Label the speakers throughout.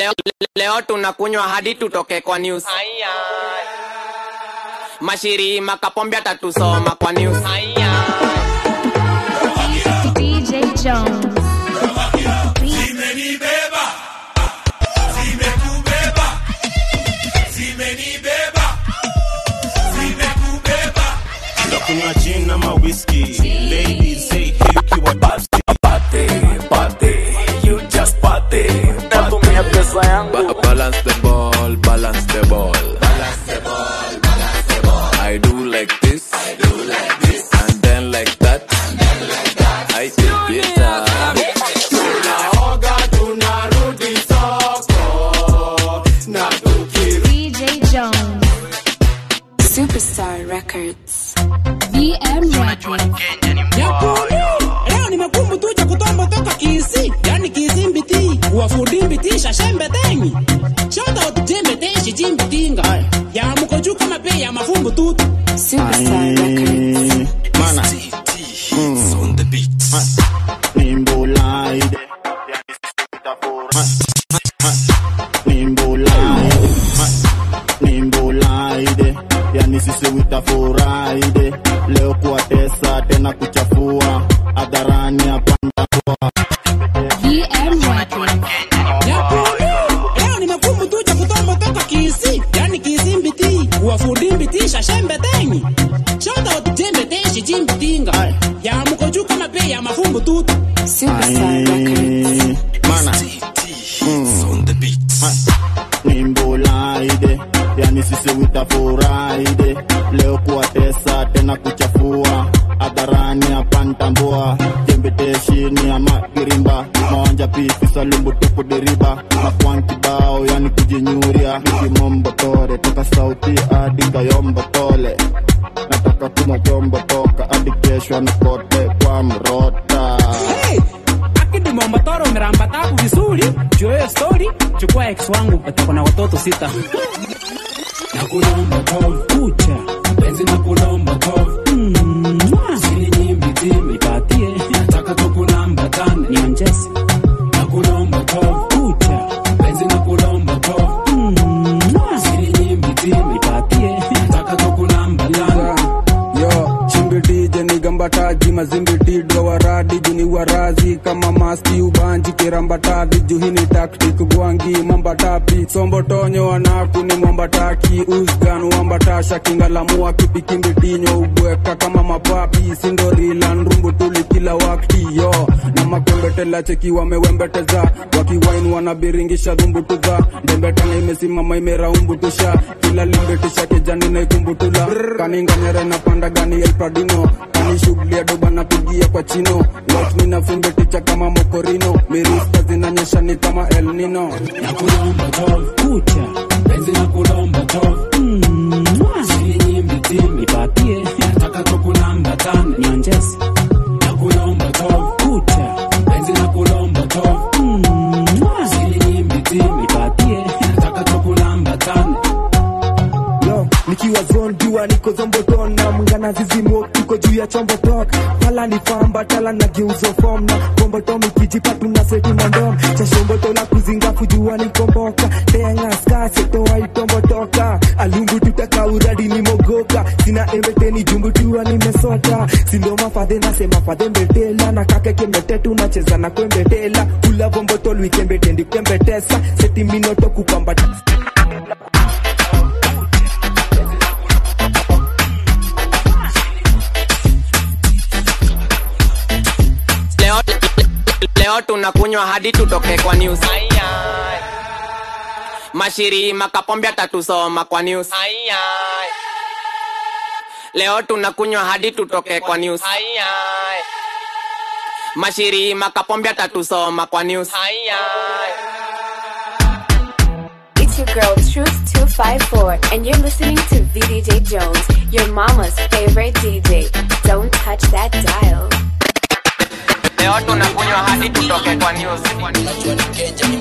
Speaker 1: leo, leo tunakunywa hadi tutoke kwa news mashiri makapombe atatusoma kwa news
Speaker 2: DJ Jones.
Speaker 3: zimenibeba zimekubeba zimenibeba zimekubeba
Speaker 4: Kunywa gin ama whiskey. Ladies say hey ukiwa thirsty.
Speaker 5: Party, party, you just party.
Speaker 6: natumia pesa yangu
Speaker 5: Ba- balance the ball, balance the ball. Balance the ball, balance the ball. I do like this, I do like this, and then like that, and then like that. I take it down.
Speaker 4: Tunaoga tunarudi soko. Na tukirudi
Speaker 2: DJ Jones.
Speaker 7: Superstar Records.
Speaker 2: VM Records.
Speaker 8: leo nimekumbutucha kutombo toka kisi yani kisimbiti wafudimbitisha shembetengi shoutout jembeteshi jimbitinga ya mukoju kama pe ya mafumbu tutu
Speaker 7: Superstar Records.
Speaker 4: Mana.
Speaker 3: on the beat
Speaker 4: Nimbulaide. Nimbulaide. Nimbulaide. Yani sisi witafuraide leo kuwatesa tena kuchafua hadharani hapanda
Speaker 2: VM Records.
Speaker 8: leo nimekumbutucha kutombo toka kisi yani kisimbiti wafudimbitisha shembetengi shoutout jembeteshi jimbitinga ya mukoju kama pe ya mafumbu tutu
Speaker 7: Superstar Records.
Speaker 4: Mana.
Speaker 3: on the beat
Speaker 4: Nimbulaide. Yani sisi witafuraide leo kuwatesa tena kuchafua hadharani hapantambua jembeteshini ama kirimba mawanja pifi salumbu tupu deriba makwan kibao yani kujinyuria nikimombotore toka sauti hadi kayombotole nataka kumojombo toka hadi kesho na kote kwa mrota
Speaker 8: Hey! akidi mombotoro umeramba tabu vizuri joyo story chukua ex wangu atakuwa na watoto sita nakulomba tov kucha penzi nakulomba tov sili nyimbi timi patie nataka tukulamba tane nionjesi nakulomba tov kucha penzi nakulomba tov sili nyimbi timi patie nataka tukulamba tane
Speaker 9: yo chimbidije nigambataji mazimbiti dwawaradi juni warazi kama maski ubanji kirambatavi juhini taktik gwangi mambatapi sombotonyo anaku ni mwambataki usgan wambatasha kingalamua kipikimbidinyo ubweka kama mapapi sindorila nrumbutuli kila wakti yo na makwembetela cheki wamewembeteza wakiwain wanabiringisha dhumbutudha ndembetanga imesimama imeraumbutusha kila limbetisha kijani naikumbutula kaninganyere na panda gani el pradino kani shughuli ya doba napigia kwa chino watmi na fimbeticha kama mokorino mirista zinanyesha ni kama el nino
Speaker 8: nakulomba tov kucha penzi nakulomba tov sili nyimbi timi patie nataka tukulamba tane nionjesi nakulomba tov kucha penzi nakulomba tov sili nyimbi timi patie nataka tukulamba tane
Speaker 10: yo nikiwa zone jua niko zomboton na mngana zizimo tuko juu ya chombo tok pala ni famba tala na geuzo form na kombotom ikijipa tuna setu na ndom cha shomboto la kuzinga kujua nikomboka tenga ska seto waitombotoka alumbu tutaka uradi ni mogoka sina embeteni jumbu tua nimesota sindo mafadhe nasema fadhe mbetela na kake kembete tunacheza na kwembetela kula vombotol wikembetendi kwembetesa seti minoto kupambata
Speaker 1: leo, leo tunakunywa hadi tutoke kwa news mashiri makapombe atatusoma kwa news leo tunakunywa hadi tutoke kwa news mashiri makapombe atatusoma kwa news
Speaker 7: It's your girl Truth 254, and you're listening to VDJ Jones, your mama's favorite DJ. Don't touch that dial.
Speaker 1: leo tunakunywa hadi tutoke kwa news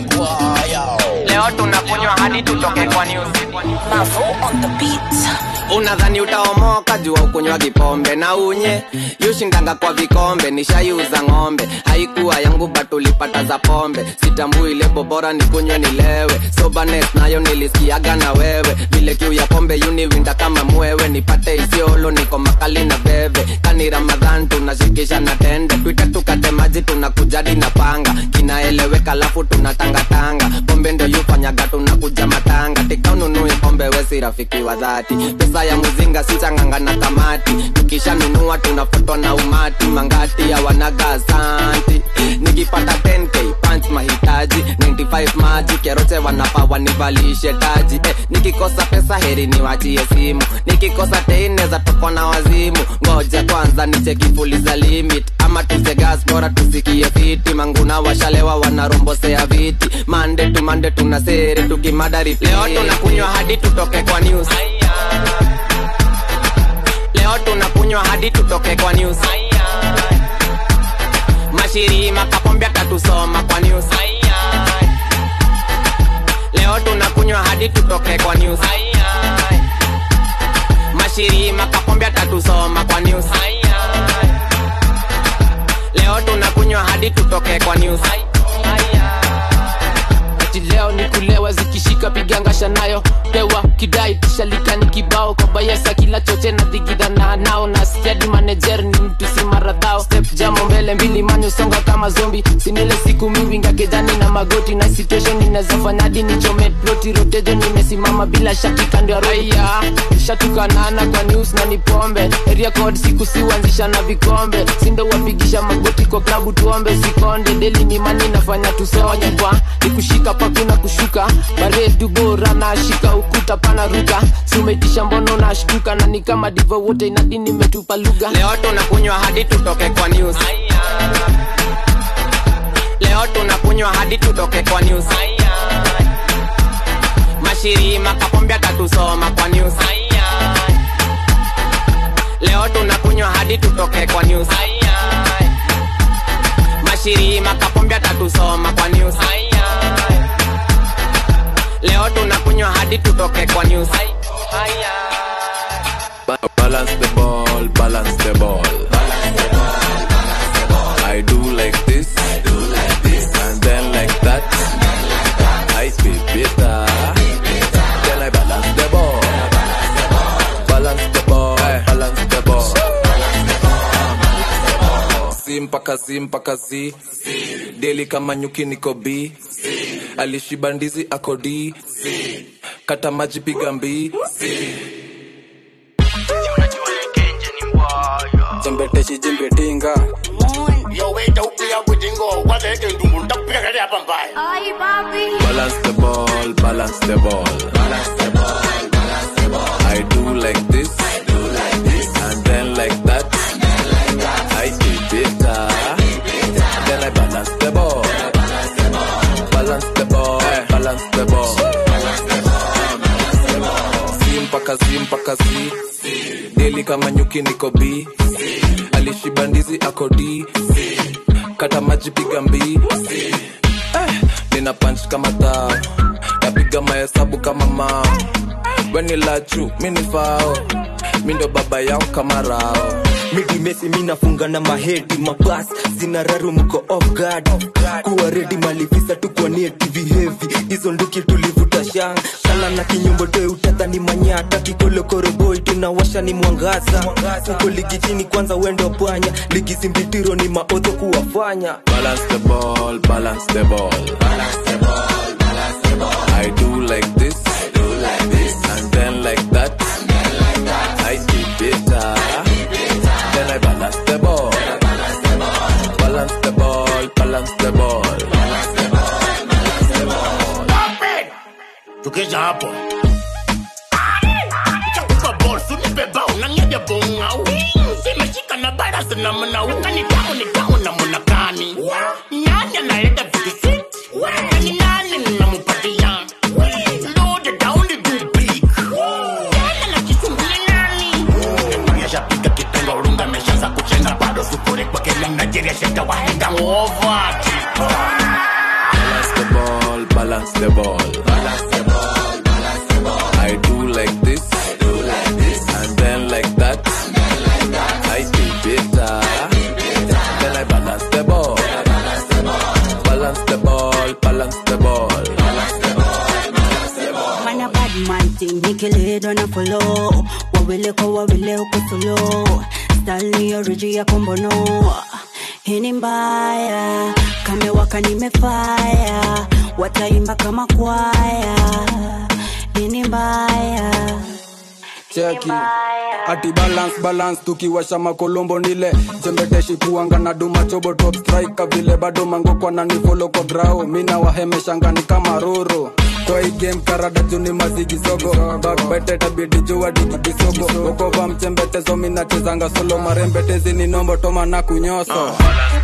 Speaker 1: leo tunakunywa hadi tutoke kwa news unadhani utaomoka jua ukunywa kipombe na unye yushindanga kwa vikombe nishaiuza ng'ombe haikuwa yangu batulipata za pombe sitambui lebo bora nikunywe nilewe sobanet nayo nilisikiaga na wewe vile kiu ya pombe yuniwinda kama mwewe nipate isiolo niko makali na bebe kani ramadhan tunashikisha na tende twite tukate maji tunakujadi na panga kinaeleweka lafu tunatangatanga pombe ndio yufanyaga tunakuja matanga tikaununui pombe wesi rafiki wa dhati pesa ya muzinga sichanganga na kamati tukishanunua tunafatwa na umati mangati ya wanaga asanti nikipata 10k punch mahitaji 95 maji keroche wanapa wanivalishe taji eh, nikikosa pesa heri niwachie simu nikikosa teine za toko na wazimu ngoja kwanza nichekifuliza limit ama tuzegas bora tusikie fiti manguna washalewa wanarombosea viti mande tu mande tuna sere tukimadari leo tunakunywa hadi tutoke kwa news leo tunakunywa hadi tutoke kwa news mashirima kapombe atatusoma kwa news leo tunakunywa hadi tutoke kwa news mashirima kapombe atatusoma kwa news leo tunakunywa hadi tutoke kwa news
Speaker 11: ati leo ni kulewa zikishika pigangasha nayo pewa kidai tishalika ni kibao kwa bayesa kila choche na dhigidhana nao na stadi manager ni mtu si maradhao step jamo mbele mbili manyo songa kama zombi sinile siku mingi ngakejani na magoti na situation inawezafanya hadi nichome ploti rotejo nimesimama bila shaki kando ya raia shatukanana kwa news na ni pombe area code siku siuanzisha na vikombe sindo wapigisha magoti kwa klabu tuombe sikonde deli ni mani nafanya tusonye kwa nikushika pakuna kushuka baredu bora na shika ukuta pana ruka sumeitisha mbono na shtuka na ni kama divo wote inadi nimetupa lugha
Speaker 1: leo tunakunywa hadi tutoke kwa news leo tunakunywa hadi tutoke kwa news mashirima kapombe atatusoma kwa news leo tunakunywa hadi tutoke kwa news mashirima kapombe atatusoma kwa news leo tunakunywa hadi tutoke kwa news
Speaker 5: Ba- Balance the ball, balance the ball. I do like this, and then like that. I feel better. Then I balance the ball. Balance the ball, balance the ball. Si mpaka zi mpaka zi deli kama nyuki niko b alishiba ndizi akodi kata maji piga mbii
Speaker 9: jembeteshi jembetinga
Speaker 5: Balance the ball, balance the ball. Balance the ball, balance the ball. I do like this, I do like this, and then like that. I feel better. Then I balance the ball. Balance the ball, balance the ball. Si mpaka zi mpaka zi deli kama nyuki niko b alishiba ndizi akodi kata maji piga mbii nina punch kama tao napiga mahesabu kama mao weni la juu mini fao mi ndo baba yao kama rao
Speaker 10: midimesi minafunga na mahedi mabas zina raru mko off guard kuwa redi malivisa tukwanie tv heavy hizo nduki tulivuta shanga sala na kinyombo toe utadhani manyata kikolokoroboi tunawasha ni mwangaza uko ligi chini kwanza wendo pwanya ligi zimbitiro ni maodho kuwafanya
Speaker 5: balance the ball balance the ball balance the ball balance the ball i do like this i do like this and then like that and then like that i feel better then i balance the ball balance the ball balance the ball balance the ball balance the ball
Speaker 12: tukija hapo chakupa bolsu nibeba unang'eja bong'au zimeshika na barasi na mnau kani tamu ni tamu na munakani nani analeta vitu sweet nani nani namupatia load down the good big nani anakisumbua nani yashapika kitenga urunga meshaza kuchenga bado sufuri kwa kila Nigeria sheta wahenga over
Speaker 5: balance the ball balance the ball balance the ball balance the ball i do like this i do like this
Speaker 13: bad man thing nikilidwa na follow wawile kwa wawile uko solo style ni oriji ya kombono hii ni mbaya kamewaka nimefaya wataimba kama kwaya hii ni mbaya
Speaker 9: cheki ati balance balance tukiwasha makolombo nile zembeteshi kuanga na duma chobo top striker vile bado mangokwa na nifolo kwa grao mina wahemeshangani kama roro kwa hii game karada juni mazigi sogo bakbete tabidi jua digidisogo okova mchembetezo minachezanga solo marembetezi ni nombo toma na kunyoso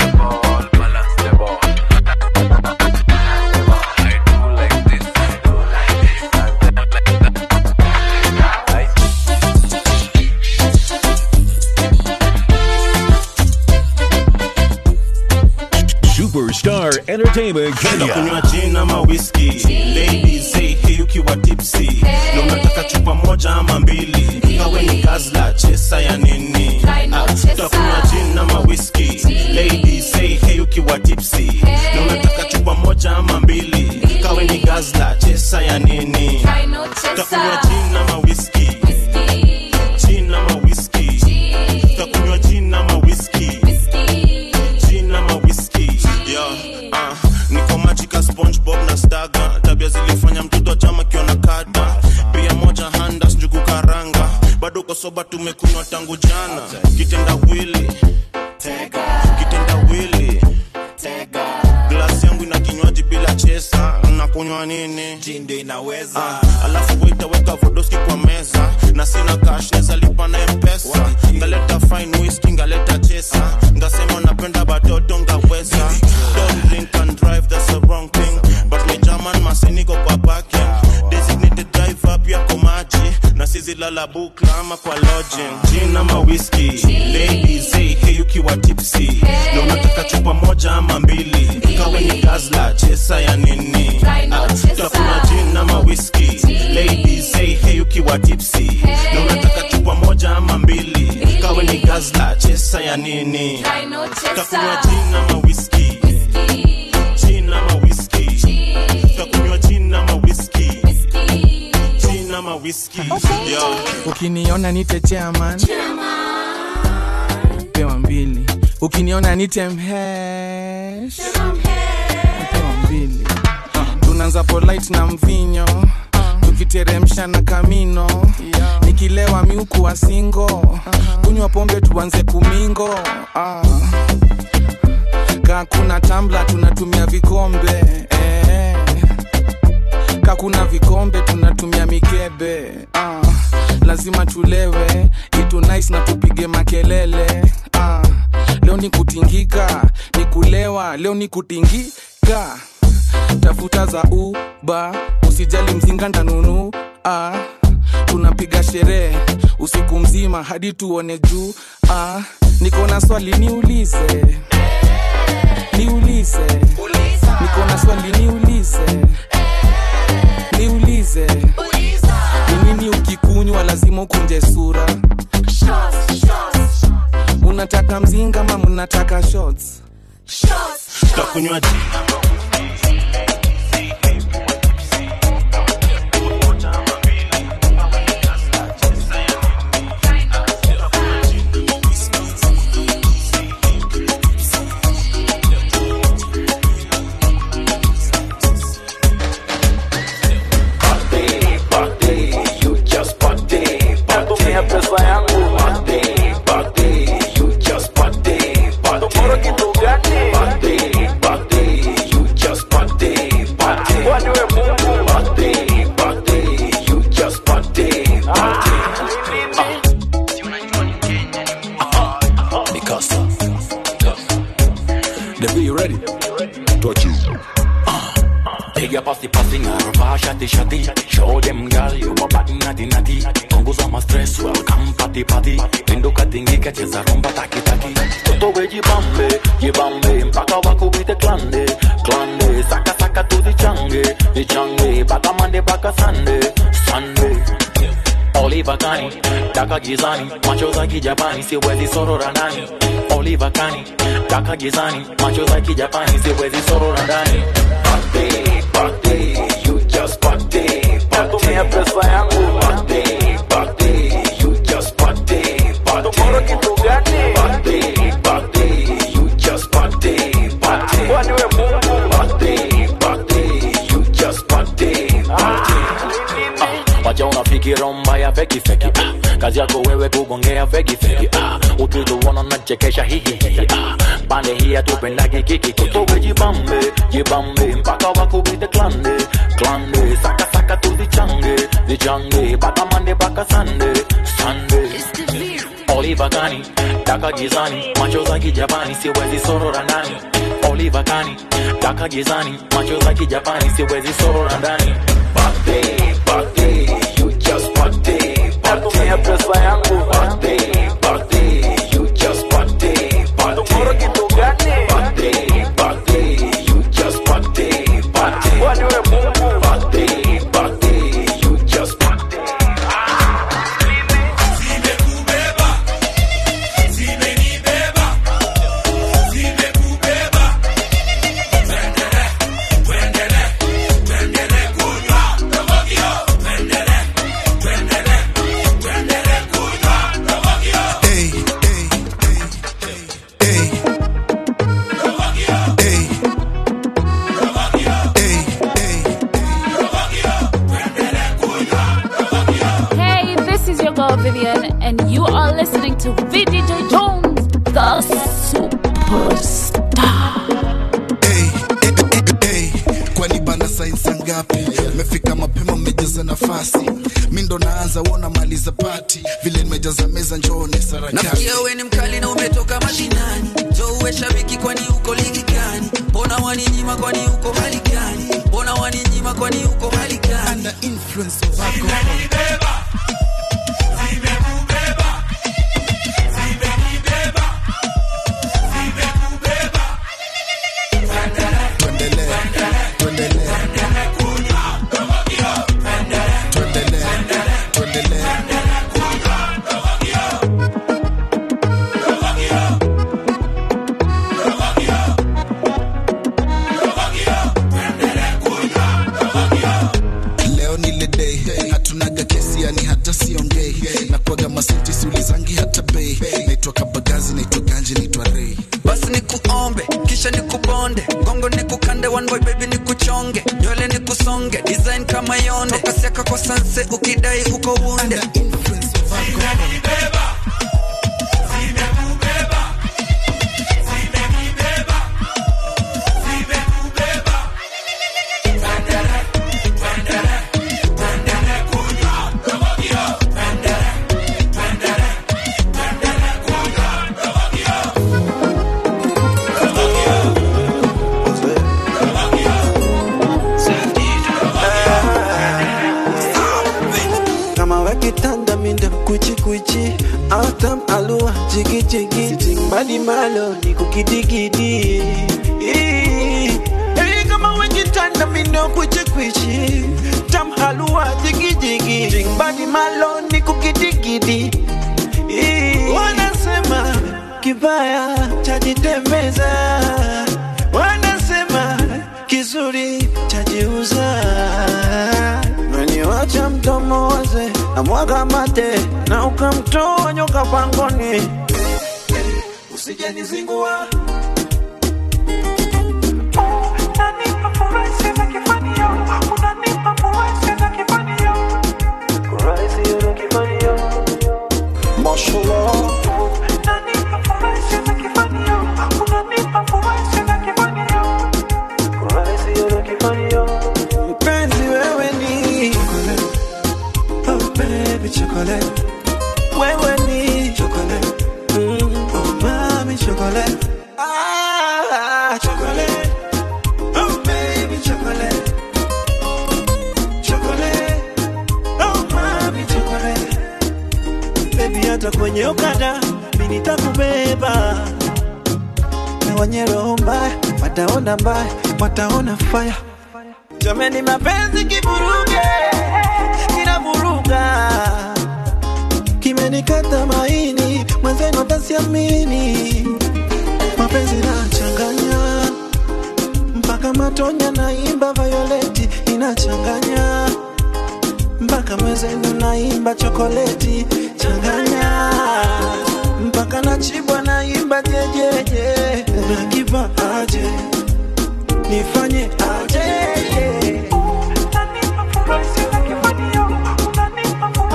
Speaker 14: Superstar Entertainment
Speaker 15: kunywa
Speaker 14: Kenya.
Speaker 15: gin ama whisky ladies hey, hey ukiwa tipsy na unataka chupa moja ama mbili kawe ni gazla chesa ya nini Ah, utakunywa gin ama whisky ladies hey, hey ukiwa tipsy na unataka chupa moja ama mbili kawe ni gazla chesa ya nini utakunywa gin ama whisky gin ama whisky utakunywa gin ama whisky gin ama whisky yeah, ah, niko majika spongebob na staga tabia zilifanya mtoto chama kiona kada pia moja handas njugu karanga bado kosoba tumekunywa tangu jana kitenda wili kitenda wili glasi yangu ina kinywaji bila chesa nakunywa nini jindo inaweza ah, alafu waitaweka vodoski kwa meza na sina cash neza lipa na mpesa ngaleta fine whisky ngaleta chesa ngasema napenda batoto ngaweza don't drink and drive that's the wrong thing but me german masiniko kwa parking designated driver pia kwa maji na sizi lala bukla ama kwa lodging gin ama whisky ladies hey, hey ukiwa tipsy na unataka chupa moja ama mbili kawe ni gazla chesa ya nini Ah, utakunywa gin ama whisky ladies hey, hey ukiwa tipsy na unataka chupa moja ama mbili kawe ni gazla chesa ya nini utakunywa gin ama whisky gin ama whisky utakunywa gin ama whisky gin ama whisky yeah.
Speaker 16: ukiniona nite chairman pewa mbili ukiniona nite mhesh pewa mbili tunaanza polite na mvinyo tukiteremsha na kamino nikilewa miuku wa singo kunywa pombe tuanze kumingo ah. kakuna tambla tunatumia vikombe eh. kakuna vikombe tunatumia mikebe ah. lazima tulewe itu nice na tupige makelele ah. leo ni kutingika ni kulewa leo ni kutingika tafuta za uba usijali mzinga ndanunu ah. tunapiga sherehe usiku mzima hadi tuone juu ah. niko na swali niulize niulize niko na swali niulize niulize ni nini ukikunywa lazima ukunje sura unataka mzinga ma mnataka shots
Speaker 15: tutakunywa gin
Speaker 6: Tumia pesa yangu Tomorrow kitu gani? Kwani we Mungu?
Speaker 14: Mikasa. The be ready? Touch you.
Speaker 17: Piga pasi pasi ngarva shati shati Show them girl you a bad nati nati Punguza ma stress welcome party party Pinduka tingika cheza rumba taki taki Toto we jibambe jibambe mpaka wakubite klande klande Saka saka tuzichange ichange Baka mande baka sande sande Oliva kani, daka gizani, macho za kijapani, siwezi sorora ndani. Oliva kani, daka gizani, macho za kijapani, siwezi sorora ndani.
Speaker 6: Tumia pesa
Speaker 17: kiromba ya feki feki ah. kazi yako wewe kugongea feki feki ah. ukituona nachekesha hihihi ah. pande hii hatupendagi kikikiki jibambe jibambe mpaka wakubite klande klande saka saka tuzichange zichange mpaka mande mpaka sande sande Oliva Kani, daka gizani, macho za kijapani, siwezi sorora ndani. Oliva Kani, daka gizani, macho za kijapani, siwezi sorora ndani. Birthday, birthday, you just birthday, birthday, pesa yangu birthday, birthday, you just birthday, birthday. kitu gani? Birthday, birthday, you just birthday, birthday. Kwani wewe Mungu? Birthday, birthday, you just birthday.
Speaker 18: Hey, this is your girl Vivian, and you are listening to VDJ Jones, the superstar.
Speaker 19: kwani bana sainsa ngapi mefika mapema mmejaza nafasi mi ndo naanza wona maliza pati vile nimejaza meza njone sarakasi
Speaker 20: nasikia we ni mkali na umetoka mashinani jo uwe shabiki kwani uko ligi gani mbona waninyima kwani uko hali gani mbona waninyima kwani uko hali gani
Speaker 19: Under influence of alcohol. leo ni ile day hatunaga kesi yani hata siongei nakwaga masenti siulizangi hata bei naitwa kabagazi naitwa ganji naitwa rei
Speaker 20: basi nikuombe kisha nikubonde gongo nikukande one boy baby nikuchonge nywele nikusonge design kama yonde kasiaka kwa sanse ukidai uko wunde
Speaker 21: kama wakitanda minda kuchikuchi autam alua jigijigi timbali malo ni kukidigidi Hey, kama wakitanda minda kuchikuchi tam halua jigijigi timbali malo ni kukidigidi wanasema kibaya chajitembeza wanasema kizuri chajiuza Umeniwacha mdomo waze na mwaga mate na ukamtoa nyoka pangoni, usijanizingua Mashallah. Mpenzi wewe ni Oh baby chocolate Wewe ni chocolate mm, Oh mami chocolate Ah chocolate Oh baby chocolate Chocolate Oh mami chocolate Baby hata kwenye okada Mimi nitakubeba Na wenye roho mbaya Wataona mbaya Wataona fire Jameni mapenzi kivuruge Kinavuruga Kimenikata maini Mwenzenu atasiamini Mapenzi nachanganya Mpaka matonya naimba Violeti inachanganya Mpaka mwenzenu naimba chokoleti Changanya Mpaka nachibwa naimba jejeje Unakiva aje Nifanye aje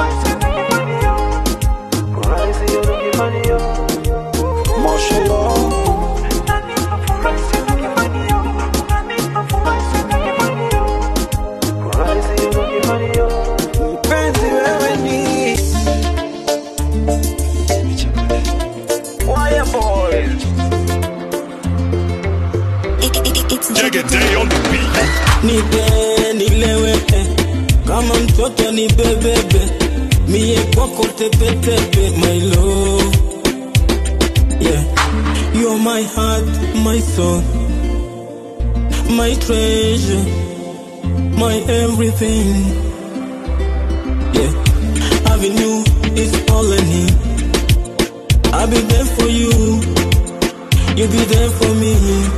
Speaker 14: Reggae on the beat.
Speaker 2: nipe nilewe eh. kama mtoto ni bebebe mie kwako tepetepe my love yeah. You're my heart, my soul, my treasure, my everything. Yeah, having you is all I need. I'll be there for you, you'll be there for me.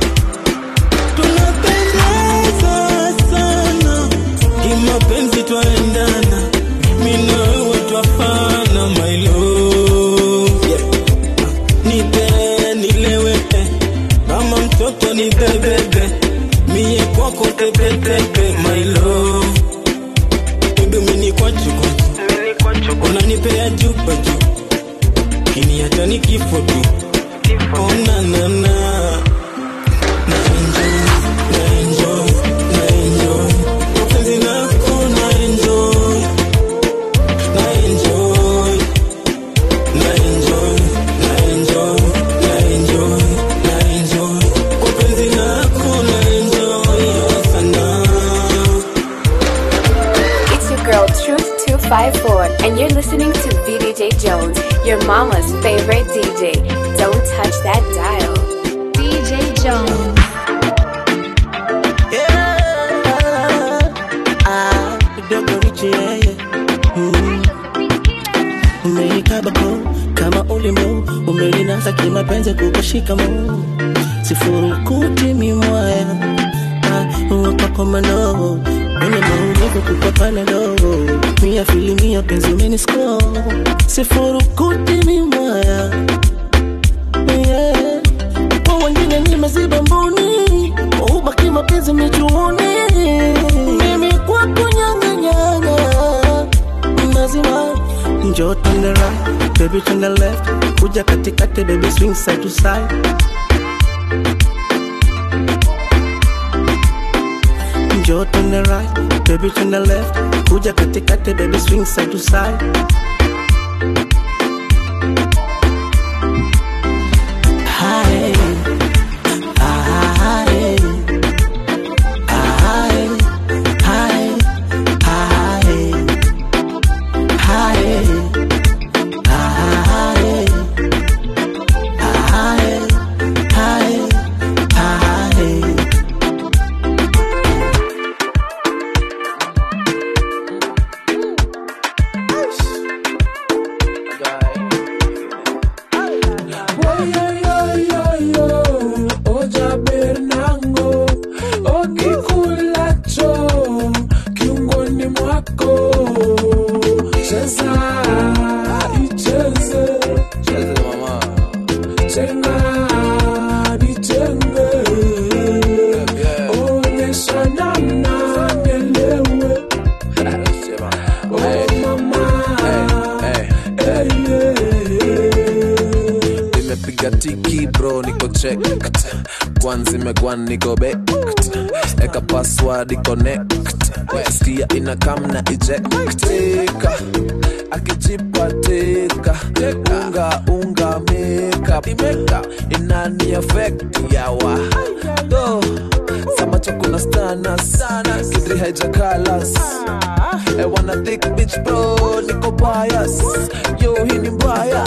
Speaker 2: Tunapendeza sana, kimapenzi twaendana, mimi na wewe twafana, my love. Yeah. Nipe nilewe eh, kama mtoto ni bebebe, mie kwako tepetepe, my love. Baby mini kwachu kwachu, unanipea juba juu, kiniacha ni kifo tu. Oh na na na, na enjoy, na enjoy, na enjoy, mapenzi nako na enjoy, na enjoy, na enjoy, na enjoy, na enjoy, na enjoy, kwa penzi lako na enjoy sana.
Speaker 7: It's your girl Truth254, and you're listening to VDJ Jones, your mama's favorite DJ. Don't touch that dial. DJ Jones.
Speaker 22: Ah, kidogo richi yeye Mm. umeikaba ko kama ulimo umelinasa kimapenzi kukashika mo sifurukuti mimwaya wakakomano mwenye maumivu kukopana dogo mia filimia penzi umenisko sifurukuti mimwaya yeah. kwa wengine nimeziba mboni ubaki mapenzi michuoni mimi kwako nyanganyanga mazima njoo turn the right baby turn the left kuja katikati baby swing side to side njoo turn the right baby turn the left kuja katikati baby swing side to side Hi. Hi. Hi. Hi. Hi.
Speaker 8: Oja Bernango, okikulacho kiungoni mwako, cheza icheze, chenga nichenge, onyesha namna nielewe. Oh mama, hey,
Speaker 5: nimepiga tiki bro niko checked kwanza imegwan niko baked eka password connect skia ina kam na eject teka akijipa teka unga unga makeup imeka inani effect yawa do samacho kuna stana sana kidri haijakalas I wanna thick bitch bro niko bias yo hii ni mbaya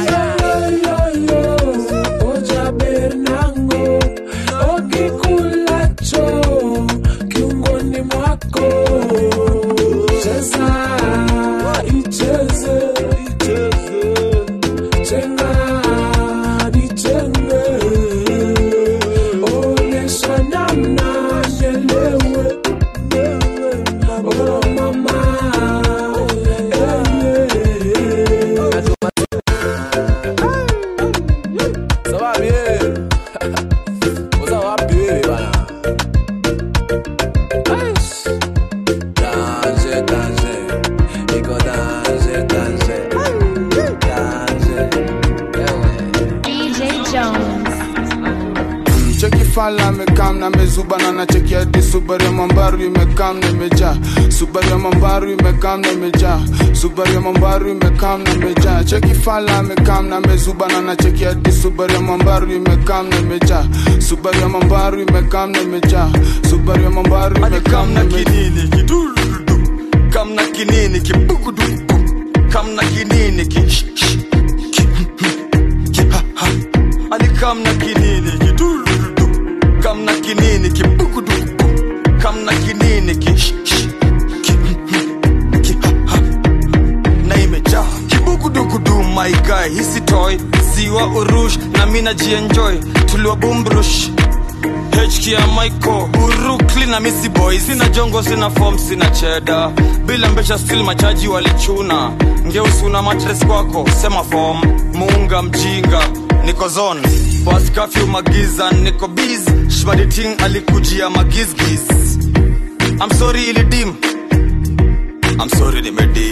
Speaker 8: Oja Bernango, okikulacho kiungoni mwako, cheza icheze, chenga nichenge, onyesha namna nielewe. Oh mama,
Speaker 5: Sababu yeye. Uza wapi wewe bana? Aish. Danger, danger. Iko danger, danger. Danger.
Speaker 18: DJ Jones.
Speaker 9: fala amekam na mezuba na nacheki hadi subaru ya mambaru imekam na imejaa subaru ya mambaru imekam na imejaa subaru ya mambaru imekam na imejaa cheki fala amekam na mezuba na nacheki hadi subaru ya mambaru imekam na imejaa subaru ya mambaru imekam na imejaa subaru ya mambaru imekam na
Speaker 3: kinini kidurudu kamna kinini kibugudu kamna kinini ki sh- sh- ki- ki- ha- ha. ani kamna kinini kidurudu kamna kinini kibugudu kamna kinini ki sh- sh- ki- ki- ha- ha. na imejaa kibugudugudu my guy hisi toy siwa urush na mina jienjoy tuliwa bumbrush HK ya Michael Urukli na Missy Boy Sina jongo, sina form, sina cheda Bila mbesha still machaji walichuna Ngeusi una matres kwako, sema form Muunga mjinga, niko zone Pass curfew magiza, niko biz Shmaditing alikujia magizgiz I'm sorry ilidim I'm sorry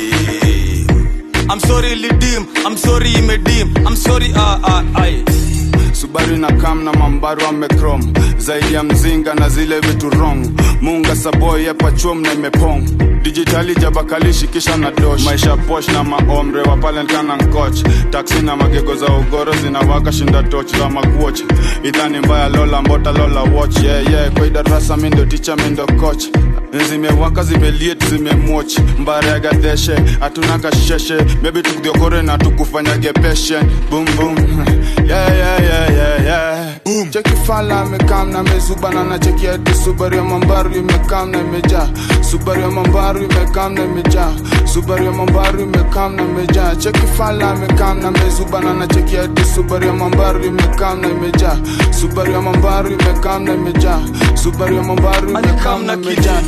Speaker 3: nimedim I'm sorry ilidim I'm sorry imedim I'm sorry ah ah ai
Speaker 9: subaru na kam na mambaru amekrom zaidi ya mzinga na zile vitu wrong munga saboy yapachom na imepong dijitali jabakalishi kisha na dosh maisha posh na maomre wapalenkana nkoch taksi na magego za ugoro zinawaka shinda toch za makuoch idhani mbaya lola mbota lola watch yeah, yeah. kwa idarasa mindo ticha mindo coach zimewaka zimeliet zimemwoch mbaregadeshe hatuna kasheshe bebi tukudhiokore na tukufanyage peshe bum bum yeah, yeah, yeah, yeah, yeah. cheki fala amekam na mezuba na nacheki hadi subaru ya mambaru imekam na imejaa subaru ya mambaru imekam na imejaa subaru ya mambaru imekam na imejaa cheki fala amekam na mezuba na nacheki hadi subaru ya mambaru imekam na imejaa subaru ya mambaru imekam na imejaa subaru ya mambaru imekam na imejaa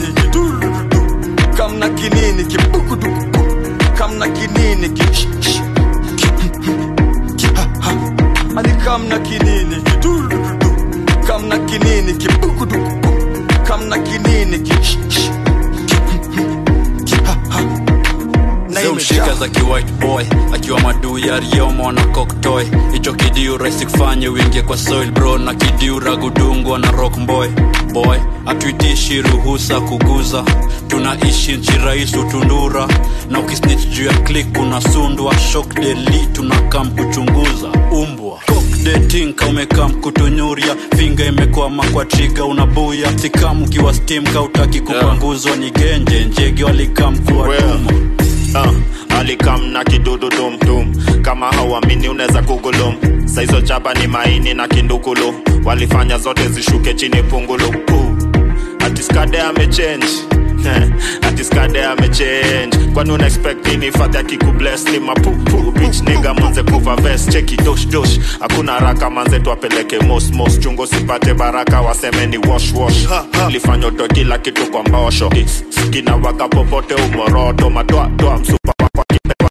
Speaker 3: kamna kinini kibugudu kamna kinini ki sh- sh- ki- ki- ha- ha. ani kamna kinini kidurudu kamna kinini kibugudu kamna kinini ki sh- sh- ki- ki- ha- ha. Na
Speaker 17: zimshika
Speaker 3: imejaa.
Speaker 17: za kiwhite boy akiwa maduu ya riomo na koktoy hicho kidiu rahisi kufanye wingie kwa soil bro na kidiu ragudungwa na rock boy boy hatuitishi ruhusa kuguza tunaishi nchi rais utundura na ukisnich juu ya klik unasundwa shok deli tunakam kuchunguza umbwa detinka umekam kutunyuria finga imekwama kwa triga unabuya sikam ukiwa stim kautaki kupanguzwa ni genje njege walikam kuwatuma
Speaker 4: uh, alikam na kidudu dumdum kama hauamini unaweza kugulum saizo chapa ni maini na kindukulu walifanya zote zishuke chini pungulu uh, atiskade amechange atiskade amechange kwani una expect nini fadhi akikubles ni mapupu bich niga manze kuva vest cheki dosh dosh hakuna haraka manze tuapeleke mos mos chungo sipate baraka waseme ni wash wash lifanya to kila kitu kwa mbosho skina waka popote umoroto madoadoa msupa wakwa kipewa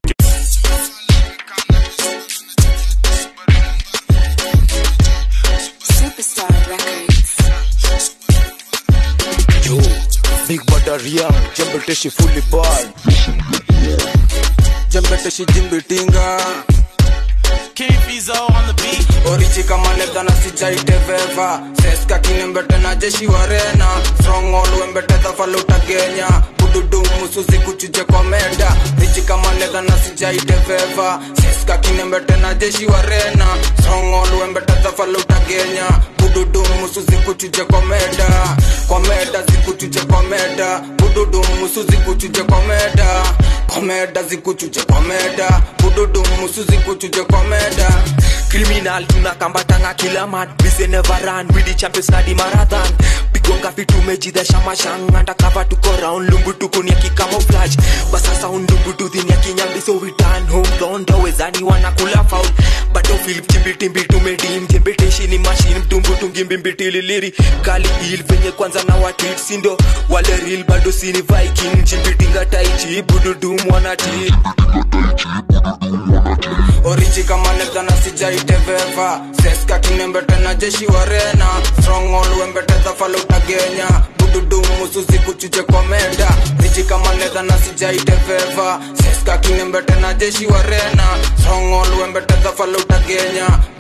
Speaker 7: Superstar Records.
Speaker 23: Yo, Big Badaria, Jembeteshi fully ball.
Speaker 9: Jembeteshi jimbitinga
Speaker 21: on the beat.
Speaker 9: orichi kama leta na sijaite veva seska kinembete na jeshi warena strong all wembete dhafaluta genya bududu musuzi kuchuje komeda richi kama leta na sijaite veva seska kinembete na jeshi warena strong all wembete dhafaluta genya bududu musuzi kuchuje komeda komeda zikuchuje komeda bududu musuzi kuchuje komeda komeda zikuchuje komeda bududu musuzi kuchuje komeda
Speaker 24: criminal tunakambatanga kila man we say never run we the champions na the marathon pigonga vitu mejidhesha mashang undercover tuko round lumbu tukunia kicamouflage basasa undumbu tudhinia kinyambi so we turn home blonde wezani wanakula foul bado philip chimbitimbi tumedim jembeteshi ni machine mtumbu tungimbimbitili kali il venye kwanza na watit sindo wale real bado sini viking chimbitinga taichi bududum wanati
Speaker 9: orichi kama leta na sijaite veva seska kinembete na jeshi warena strong all wembete dhafaluta genya bududu musuzi kuchuje komeda richi kama leta na sijaite veva seska kinembete na jeshi warena strong all wembete dhafaluta genya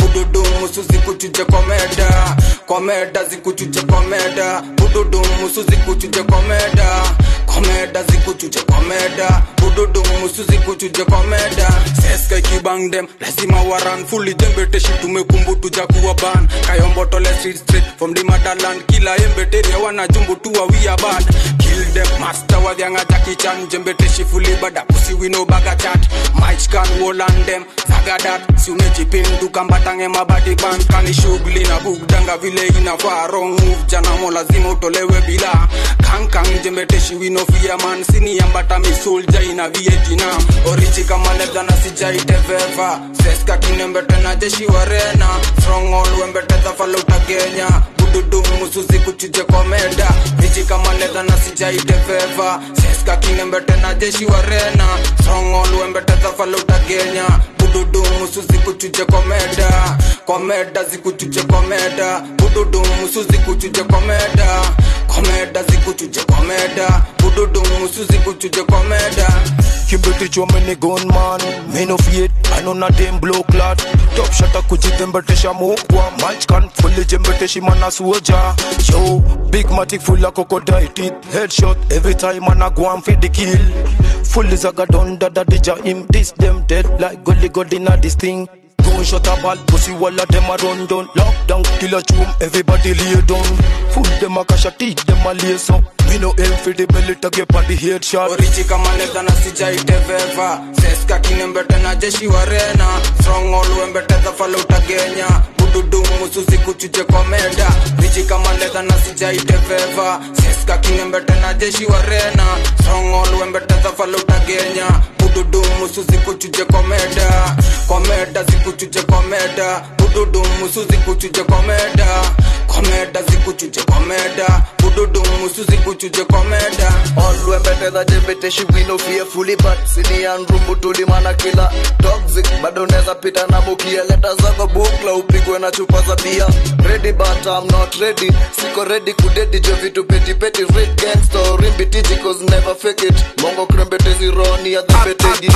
Speaker 24: bududumusu zikuchuje komeda komeda zikuchuje komeda bududumusu zikuchuje komeda komeda zikuchuje komeda bududumusu zikuchuje komeda seska ikibang dem lazima waran fuli jembeteshi tumekumbutuja kuwa ban kayombotole street street from the motherland kila embeteria wanajumbu tuwa wia bad kill them master wadhianga jakichan jembeteshi fuli bada pusi wino baga chat maichkan wolan dem zagadat siunechipindukambatange mabadi ban kani shughuli na bugdanga vile inafaa wrong move janamo lazima utolewe bila kankang jembeteshi wino fia man siniambata misulja ina vietina orichi kama lebda na sijaiteveva seska kinembete na jeshi warena strongol wembeteza faluta kenya bududu musuzi kuchuje komeda richi kama ledha na sijaiteveva seska kinembete na jeshi warena strongol wembeteza faluta kenya bududu musuzi kuchuje komeda komeda zikuchuje komeda bududu musuzi kuchuje komeda komeda zikuchuje komeda bududu musuzi kuchuje komeda
Speaker 23: Kibiti chome ni gunman Me no fear, I know not them blow clot Top shot a kujitembetesha mukwa Match can fully jembeteshi mana suoja Yo, big matic full of crocodile teeth Headshot every time man a go and feed the kill Fully zaga don da da dija him This them dead like gully god inna this thing Gunshot a ball, pussy wall of them a run down Lockdown, kill a chum, everybody lay down Full them a cash a teach them a lace up Me no aim for the belly to get on the headshot
Speaker 24: orichi kama ledha na sijaiteveva seska kinembete na jeshi warena strongol wembeteza faluta kenya bududu musuzi kuchuje komeda richi kama ledha na sijaiteveva seska kinembete na jeshi warena strongol wembeteza faluta kenya bududu musuzi kuchuje komeda komeda zikuchuje komeda bududu musuzi kuchuje komeda komeda zikuchuje komeda bududu musuzi kuchuje komeda
Speaker 23: olwembeteza jembeteshi wino fearfully but sinian rumbu tulimana kila toxic bado neza pita na mukia leta zako bukla upigwe na chupa za bia ready but I'm not ready siko ready kudedi jo vitu peti peti red gangster rimbitiji cause never fake it mongo krembetezi roni ya dhibetegi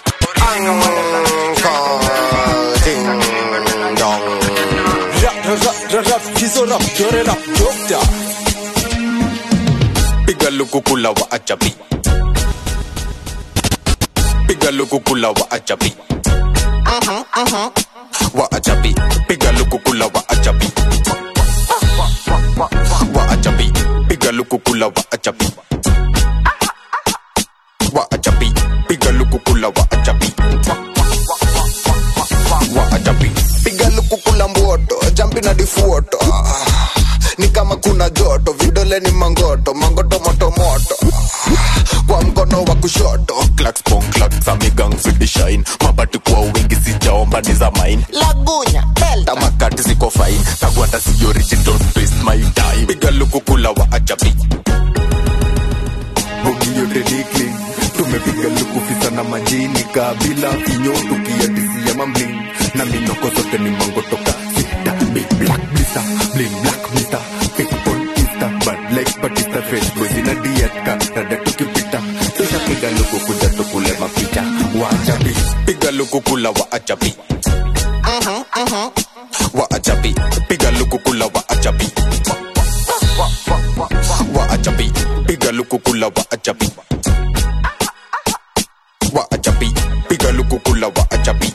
Speaker 1: piga lukukula wa achapi piga lukukula wa achapi wa achapi piga lukukula wa achapi wa achapi piga lukukula wa achapi wa achapi piga lukukula wa achapi wa achapi
Speaker 23: piga lukukula mboto jampi na difuoto Ah, ni kama kuna joto vidole ni mangoto mangoto moto moto Ah, kwa mkono wa kushoto
Speaker 1: clacks pong clacks amigang fidi shine mabati kwa wingi sijaomba ni za mine
Speaker 23: lagunya delta
Speaker 1: tamakati ziko fine kagwanda si origin don't waste my time piga lukukula wa achapi
Speaker 23: bogi yote dikling tumepiga lukufisa na majini kabila vinyo tukiadisia mamling na minoko zote ni mango toka sita big black blista bling black mister people insta bad like batista fresh boys ina dieta rada tukipita tushapiga luku kuja tukule mapicha wachapi
Speaker 1: piga lukukula wa achapi wa achapi piga lukukula wa achapi wa achapi piga lukukula wa achapi wa achapi piga lukukula wa achapi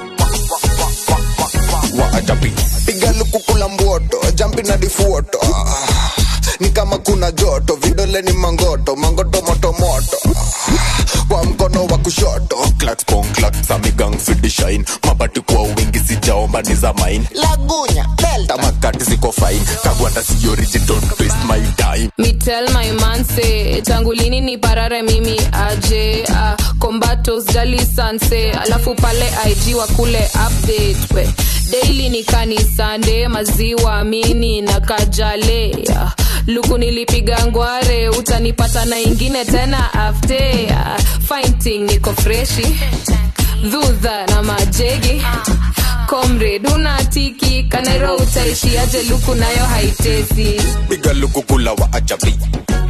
Speaker 1: wa achapi
Speaker 23: piga lukukula mboto jampi na difuoto Ah, ni kama kuna joto vidole ni mangoto mangoto moto moto Ah, kwa mkono wa kushoto
Speaker 1: clacks pong clacks amigang fidi shine mabati kwa wingi sijaomba ni za mine
Speaker 23: lagunya delta
Speaker 1: tamakati ziko fine kagwanda si origin don't waste my time
Speaker 10: Me tell my man say tangu lini ni parare mimi aje ah, kombato sijali sanse alafu pale ig wa kule update we daily ni kanisande maziwa mini na kajale ah, luku nilipiga ngware utanipata na ingine tena afte ah, fighting niko freshi dhudha na majegi comrade unatiki kanairo utaishi aje luku nayo haitesi
Speaker 1: piga lukukula wa achapi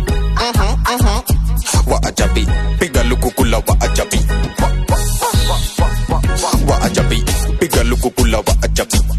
Speaker 1: wa achapi piga lukukula wa achapi wa achapi piga lukukula wa achapi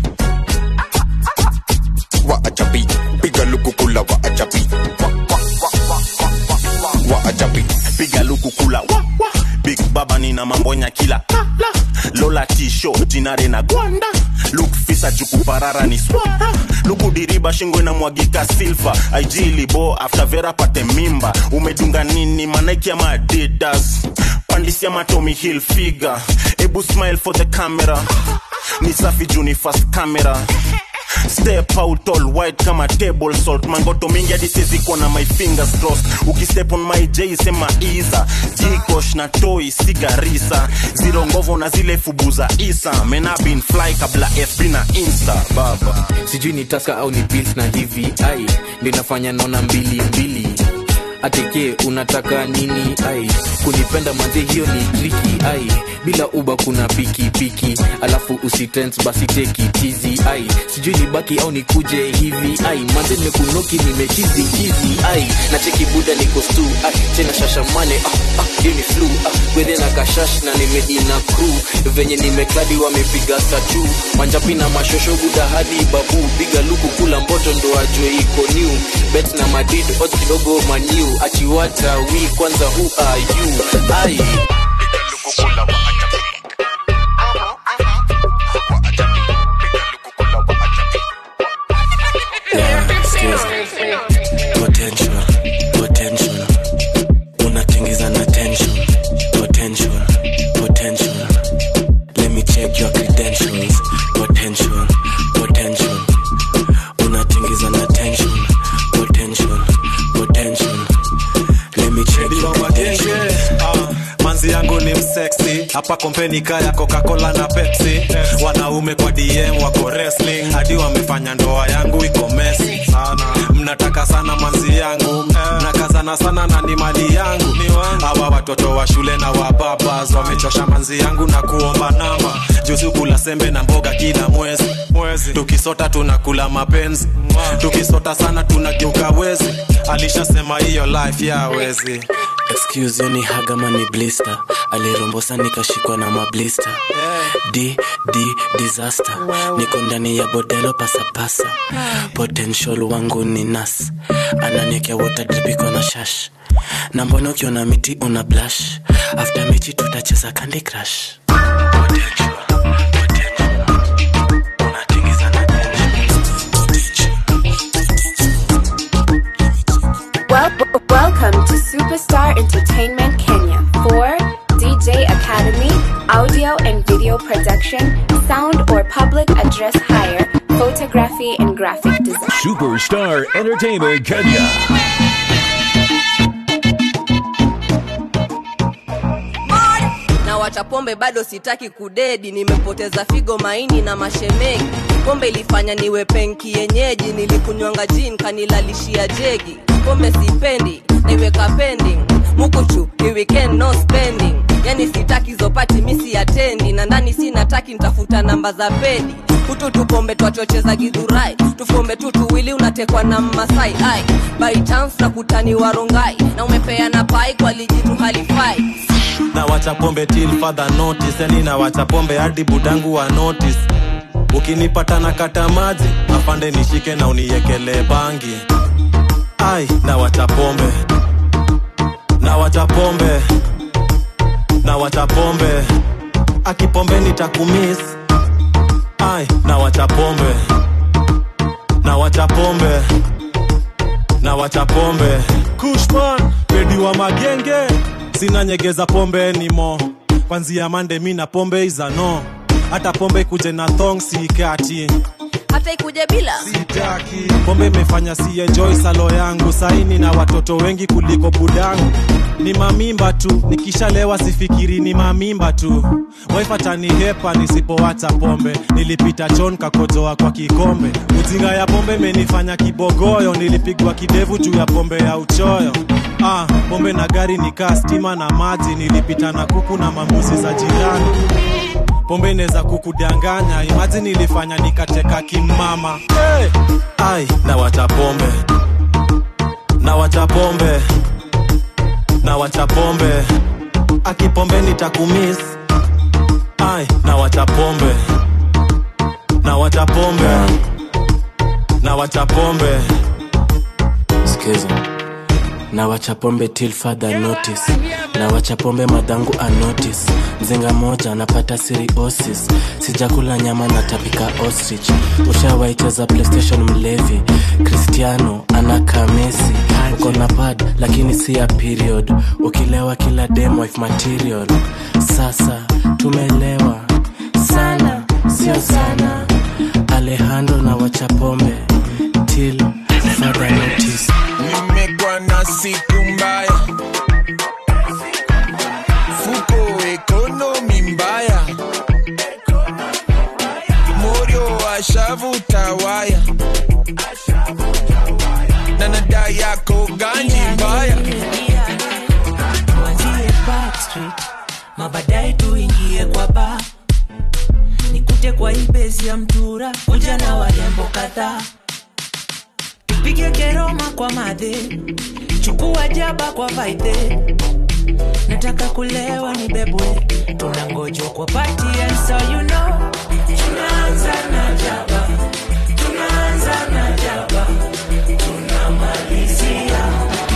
Speaker 15: kukula wa, wa. big baba nina mambonya kila la, la. lola tisho jinare na gwanda luk fisa jukuparara ni swara lukudiriba shingo inamwagika silva aijilibo after vera pate mimba umedunga nini manaiki ama adidas pandisia matomi hill figure ebu smile for the camera ni safi juni fast camera step out all white kama table salt mangoto mingi hadi siwezi kuona my fingers crossed ukistep on my j sema iza jikosh na toi sigarisa ziro ngovo na zile fubu za isa mena been fly kabla fb na insta baba
Speaker 11: sijui ni taska au ni pills na hivi ai ndio inafanya naona mbili mbili ateke unataka nini ai kunipenda manze hiyo ni triki ai bila uba kuna piki piki alafu usitens basi teki tizi ai sijui ni baki au nikuje hivi ai manze nimekunoki nimechizi chizi ai na cheki buda niko stu ai tena shashamane ah, ah, hiyo ni flu ah, gwedhe na kashash na nimeina crew venye nimekladi wamepiga statu manjapi na mashosho buda hadi babu piga luku kula mboto ndo ajwe iko new bet na madrid odds kidogo maniu achiwata wi kwanza who are you ai
Speaker 12: potential potential unatingiza na tension potential potential let me check your credentials potential potential unatingiza na tension potential potential let me check your credentials
Speaker 13: Ah, manzi yangu ni mseksi hapa kompeni kaya coca-cola na pepsi wanaume kwa dm wako wrestling hadi wamefanya ndoa yangu iko mesi mnataka sana manzi yangu mnakazana sana na ni mali yangu hawa watoto wa shule na wababas wamechosha manzi yangu na kuomba namba juzi kula sembe na mboga kila mwezi mwezi tukisota tunakula mapenzi tukisota sana tunageuka wezi alishasema hiyo life ya wezi
Speaker 12: excuse ni hagama ni blister alirombosa nikashikwa na mablister d d disaster niko ndani ya bodelo pasapasa potential wangu ni nas ananiekea water drip iko na shash na mbona ukiona miti una blush after mechi tutacheza candy crush
Speaker 7: Well, welcome to Superstar Entertainment Kenya for DJ Academy, audio and video production, sound or public address hire, photography and graphic design.
Speaker 14: Superstar Entertainment Kenya.
Speaker 16: na wacha pombe bado sitaki kudedi nimepoteza figo maini na mashemegi pombe ilifanya niwe penki yenyeji nilikunywanga jin kanilalishia jegi pombe sipendi naiweka pending mukuchu ni weekend no spending yani sitaki zopati misi atendi na ndani sinataki ntafuta namba za pedi kutu tupombe twachocheza gidhurai tufombe tu tuwili unatekwa na mmasai ai by chance na kutani warongai na umepeana pai kwa lijitu halifai
Speaker 13: na wacha pombe till further notice yani na wacha pombe hadi budangu wa notice ukinipata na kata maji afande nishike na uniekele bangi ai na wacha pombe na wacha pombe na wacha pombe akipombe nitakumis ai na wacha pombe na wacha pombe na wacha pombe kushman pedi wa magenge sina nyegeza pombe nimo kwanzia mande mi na pombe izano hata pombe kuje na thong sikati
Speaker 16: hata ikuje bila
Speaker 13: pombe imefanya si enjoy salo yangu saini na watoto wengi kuliko budangu ni mamimba tu nikishalewa sifikiri ni mamimba tu waifatani hepa nisipowacha pombe nilipita chon kakojoa kwa kikombe ujinga ya pombe imenifanya kibogoyo nilipigwa kidevu juu ya pombe ya uchoyo ah, pombe na gari nikaa stima na maji nilipita na kuku na mambuzi za jirani pombe inaweza kukudanganya imaji nilifanya nikateka kimama hey! ai na wacha pombe na wacha pombe na wacha pombe akipombe nitakumis ai na wacha pombe na wacha pombe na wacha pombe
Speaker 12: sikiza na wacha pombe till further notice na wacha pombe madhangu anotice mzinga moja napata siriosis sijakula nyama na tapika ostrich ushawaicheza playstation mlevi cristiano anakaa mesi uko na pad lakini si ya period ukilewa kila dem wife material sasa tumelewa sana sio sana alejandro na wacha pombe till further notice
Speaker 21: nimekuwa na siku mbaya fuko ekonomi mbaya morio ashavuta waya na nada yako ganji mbaya
Speaker 2: tuanzie backstreet mabadaye tuingie kwa ba nikute kwa ibesi ya mtura kuja na warembo kadhaa tupige keroma kwa madhe chukua jaba kwa vaidhe nataka kulewa ni bebwe tunangojwa kwa pati and so you know tunaanza na jaba tunaanza na jaba tunamalizia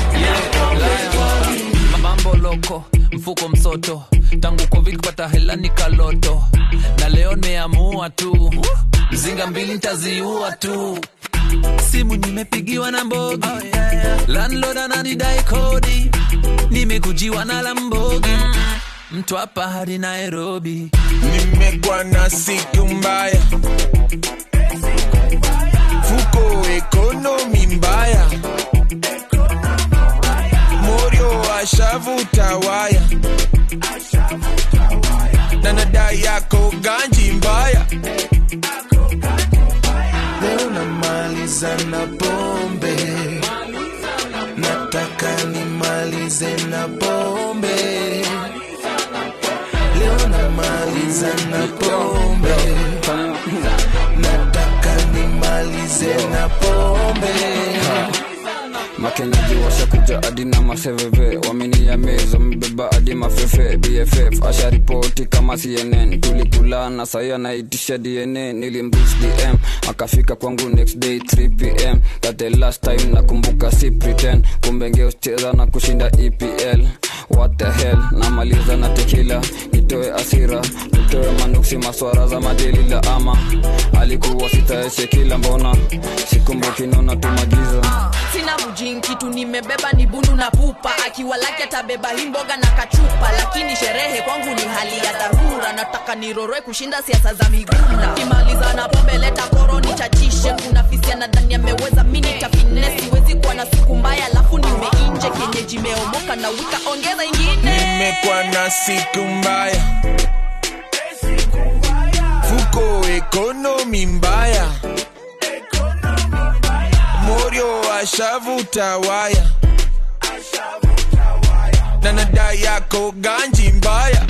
Speaker 6: mambo loko mfuko msoto tangu covid kupata hela ni kaloto na leo nimeamua tu mzinga mbili ntaziua tu simu nimepigiwa na mbogi landlord ananidai kodi nimekujiwa na lambogi mtu hapa hadi nairobi
Speaker 21: nimekuwa na siku mbaya fuko ekonomi mbaya morio ashavuta waya na nada yako ganji mbaya
Speaker 22: leo namaliza na pombe nataka nimalize na pombe leo namaliza na pombe nataka nimalize na pombe
Speaker 19: makenaji washakuja hadi na maseveve waminia meza mbeba hadi mafefe bff asharipoti kama cnn tulikulana sahi anaitisha dna nilimrich dm akafika kwangu next day 3 pm that the last time nakumbuka si pretend kumbe ngeucheza na kushinda epl what the hell namaliza na tekila nitoe asira nitoe manuksi maswara za madelila ama alikuwa sitaeshe kila mbona sikumbuki naona tumagiza
Speaker 20: sina mjini kitu nimebeba ni bundu na pupa akiwa lake atabeba hii mboga na kachupa lakini sherehe kwangu ni hali ya dharura nataka niroroe kushinda siasa za migunda kimaliza na pombe leta koro nichachishe kuna fisia nadhani ameweza mini tafine siwezi kuwa na siku mbaya alafu nimeinje kienyeji meomoka na wika ongeza ingine
Speaker 21: nimekuwa na siku mbaya fuko ekonomi mbaya morio ashavuta waya na nada yako ganji mbaya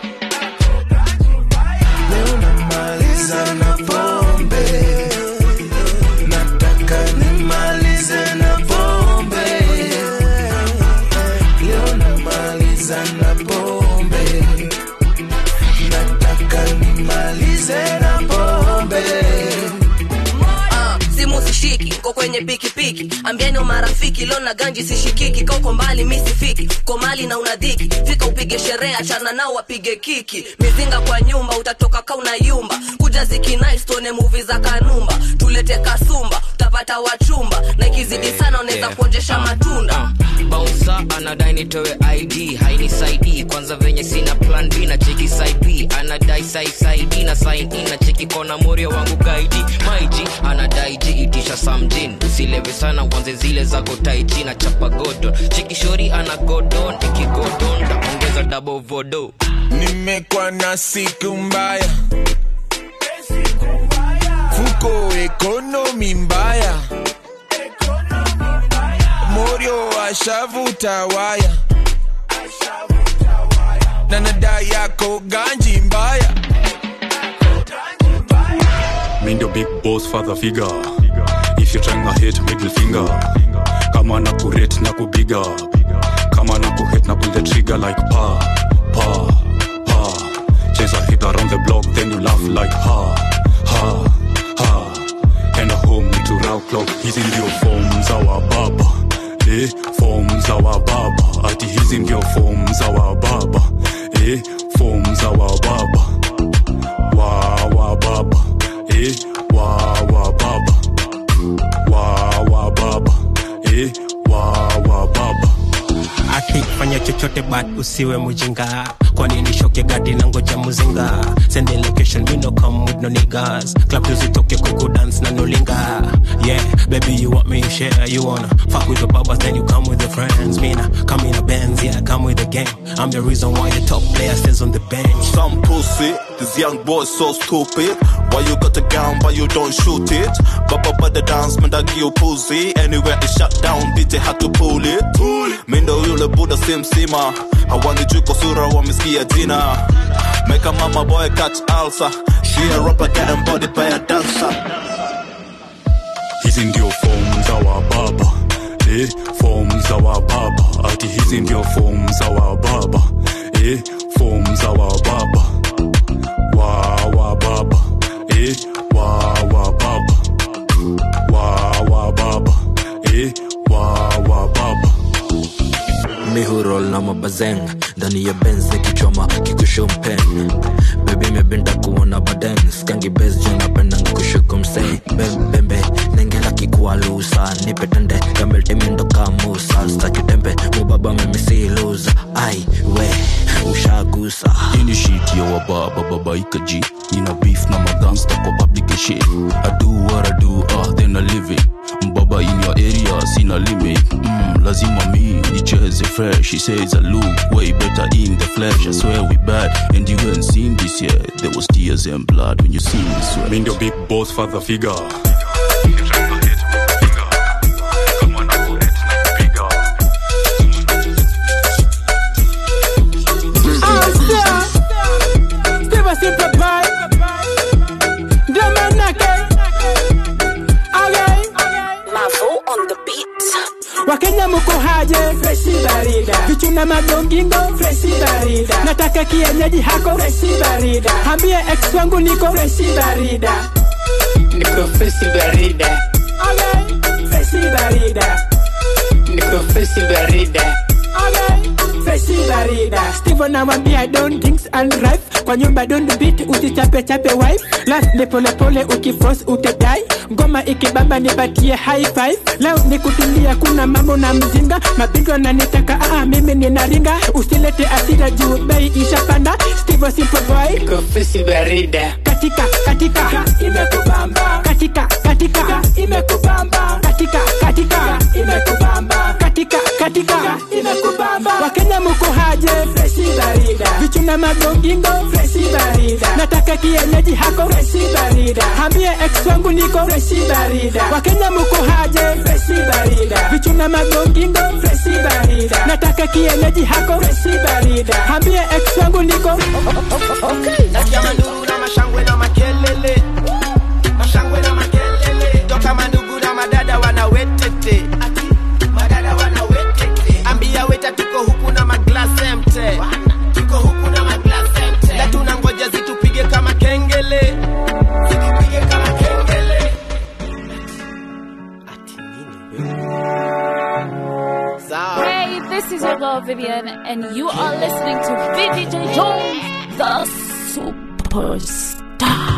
Speaker 22: leo namaliza na pombe nataka nimalize na pombe leo namaliza na pombe nataka nimalize na pombe
Speaker 16: Ah, simu sishiki ko kwenye pikipiki ambieni marafiki leo na ganji sishikiki kauko mbali mi sifiki ko mali na unadhiki fika upige sherehe achana nao wapige kiki mizinga kwa nyumba utatoka ka unayumba kuja zikinaistuone muvi za kanumba tulete kasumba utapata wachumba na ikizidi sana unaweza kuonjesha matunda
Speaker 25: bausa anadai nitoe id hainisaidii kwanza venye sina plan b na cheki side b anadai saisaidi na sign in na cheki kona morio wangu gaidi maiji anadai ji itisha samjin usilewe sana uanze zile zako taiji na chapa godon cheki shori ana godon ikigodon taongeza double vodo
Speaker 21: nimekuwa na siku mbaya fuko ekonomi mbaya morio ashavuta waya na nada yako ganji mbaya
Speaker 26: Mi ndio big boss father figure if you trying hit middle finger kama na kurate na kubiga kama na kuhit na pull the trigger like pa pa pa chase a hit around the block then you laugh like ha ha ha enda home to round clock hizi ndio form za wababa eh, form za wababa ati hizi ndio form za wababa eh, form za wababa wa wababa eh, wa wababa wa wababa eh, wa wababa
Speaker 3: ati fanya chochote but usiwe mujinga kwani nishoke gadi na ngoja muzinga send the location we no come with no niggas club tuzitoke kuku dance na nolinga yeah baby you want me share you wanna fuck with the babas then you come with your friends me na come in a Benz yeah come with the gang I'm the reason why your top player stays on the bench
Speaker 15: Some pussy, this young boy so stupid. Why you got a gun, why you don't shoot it? Baba by the dance, man, I give you pussy. Anywhere it shut down, DJ had to pull it. Mindo yule buda simsima, hawani juu kwa sura wamesikia jina. Make a mama boy catch ulcer. She a rapper getting body by a dancer.
Speaker 26: hizi ndio form za wababa eh, form za wababa ati hizi ndio form za wababa eh, form za wababa wa wababa eh, wa wababa wa wababa eh, wa wababa
Speaker 4: mihurol na mabazeng ndani ya benz nikichoma kikushompeng bebi mebinda kuona baden skangi bes juu napenda kushuku msei bembembe nengela kikualusa nipetende kameltimindo kamusa stakitembe mubaba mimisi luza ai we ushagusa
Speaker 26: ini shit ya wababa babaika ji nina beef na magangsta kwa public shit i do what i do ah then i live it mbaba in your area sina limit mm, lazima mi nicheze fresh he says i look way better in the flesh i swear we bad and you ain't seen this yet there was tears and blood when you seen this way mi ndio big boss father figure
Speaker 5: Steve Simple Boy Domenake Okay
Speaker 8: Mavo on the beat.
Speaker 5: Wakenya muko haje freshi barida vichuna magongingo freshi barida nataka kienyeji hako freshi barida hambie ex wangu niko freshi barida niko freshi barida okay. freshi barida niko freshi barida okay. freshi barida Steve anamwambia don't things and rife kwa nyumba don't beat usichape chape wife last ni pole pole ukifrost utadai ngoma ikibamba nipatie high five leo ni kutulia kuna mambo na mzinga mapigo nanitaka aa mimi ninaringa usilete asira juu bei ishapanda Steve simple boy kofisi barida katika katika imekubamba katika katika imekubamba katika katika imekubamba katika katika imekubamba wakenya muko haje freshi barida vichuna magongingo freshi barida nataka kienyeji hako freshi barida hambie ex wangu niko freshi barida wakenya muko haje freshi barida vichuna magongingo freshi barida nataka kienyeji hako freshi barida hambie ex wangu niko okay.
Speaker 21: nasikia manduru na mashangwe na makelele mashangwe na makelele toka mandugu na madada wanawetete Ati, madada wanawetete ambia weta tuko huku na maglase mte tuko huku na maglase mte na tunangoja zitupige kama kengele zitupige kama kengele Sawa.
Speaker 17: Hey, this is your girl Vivian, and you are listening to VDJ Jones, the superstar.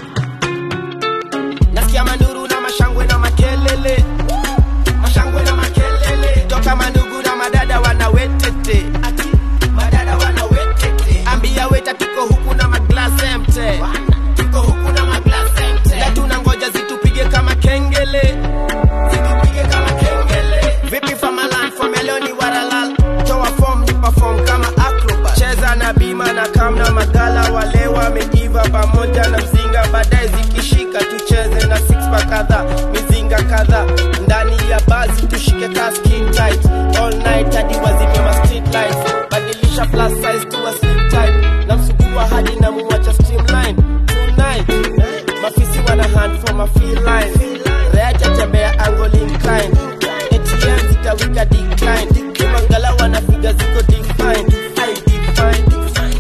Speaker 21: nasikia manduru na mashangwe na makelele mashangwe na makelele toka mandugu na madada wanawetete Ati, madada wanawetete ambia weta tuko huku na maglase mte tuko huku na maglase mte na tunangoja zitupige kama kengele zitupige kama kengele vipi famalan fameloni waralal toa form ni perform kama acrobat cheza na bima na kam na magala wale wamejiva pamoja na mzinga baadaye zikishika tucheze na six pack kadhaa mizinga kadhaa ndani ya bazi tushike ka skin tight all night hadi wazime ma street lights badilisha plus size to a slim type na msugua hadi na muwacha streamline tonight mafisi wana hand for my feel line reacha tembea angle incline ATM zitawika decline kimangala wanafiga ziko defined I define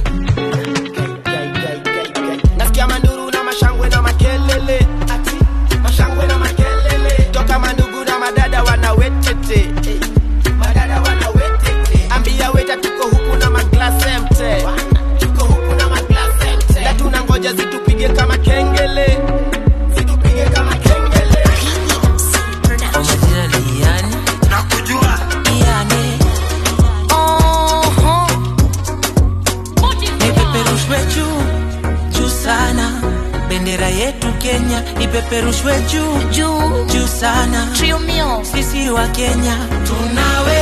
Speaker 21: nasikia manduru na mashangwe na makelele ati mashangwe na makelele toka mandugu na madada wanawetete eh,
Speaker 2: bendera yetu Kenya ipeperushwe juu juu juu sana.
Speaker 1: Trio mio.
Speaker 2: Sisi wa Kenya tunawe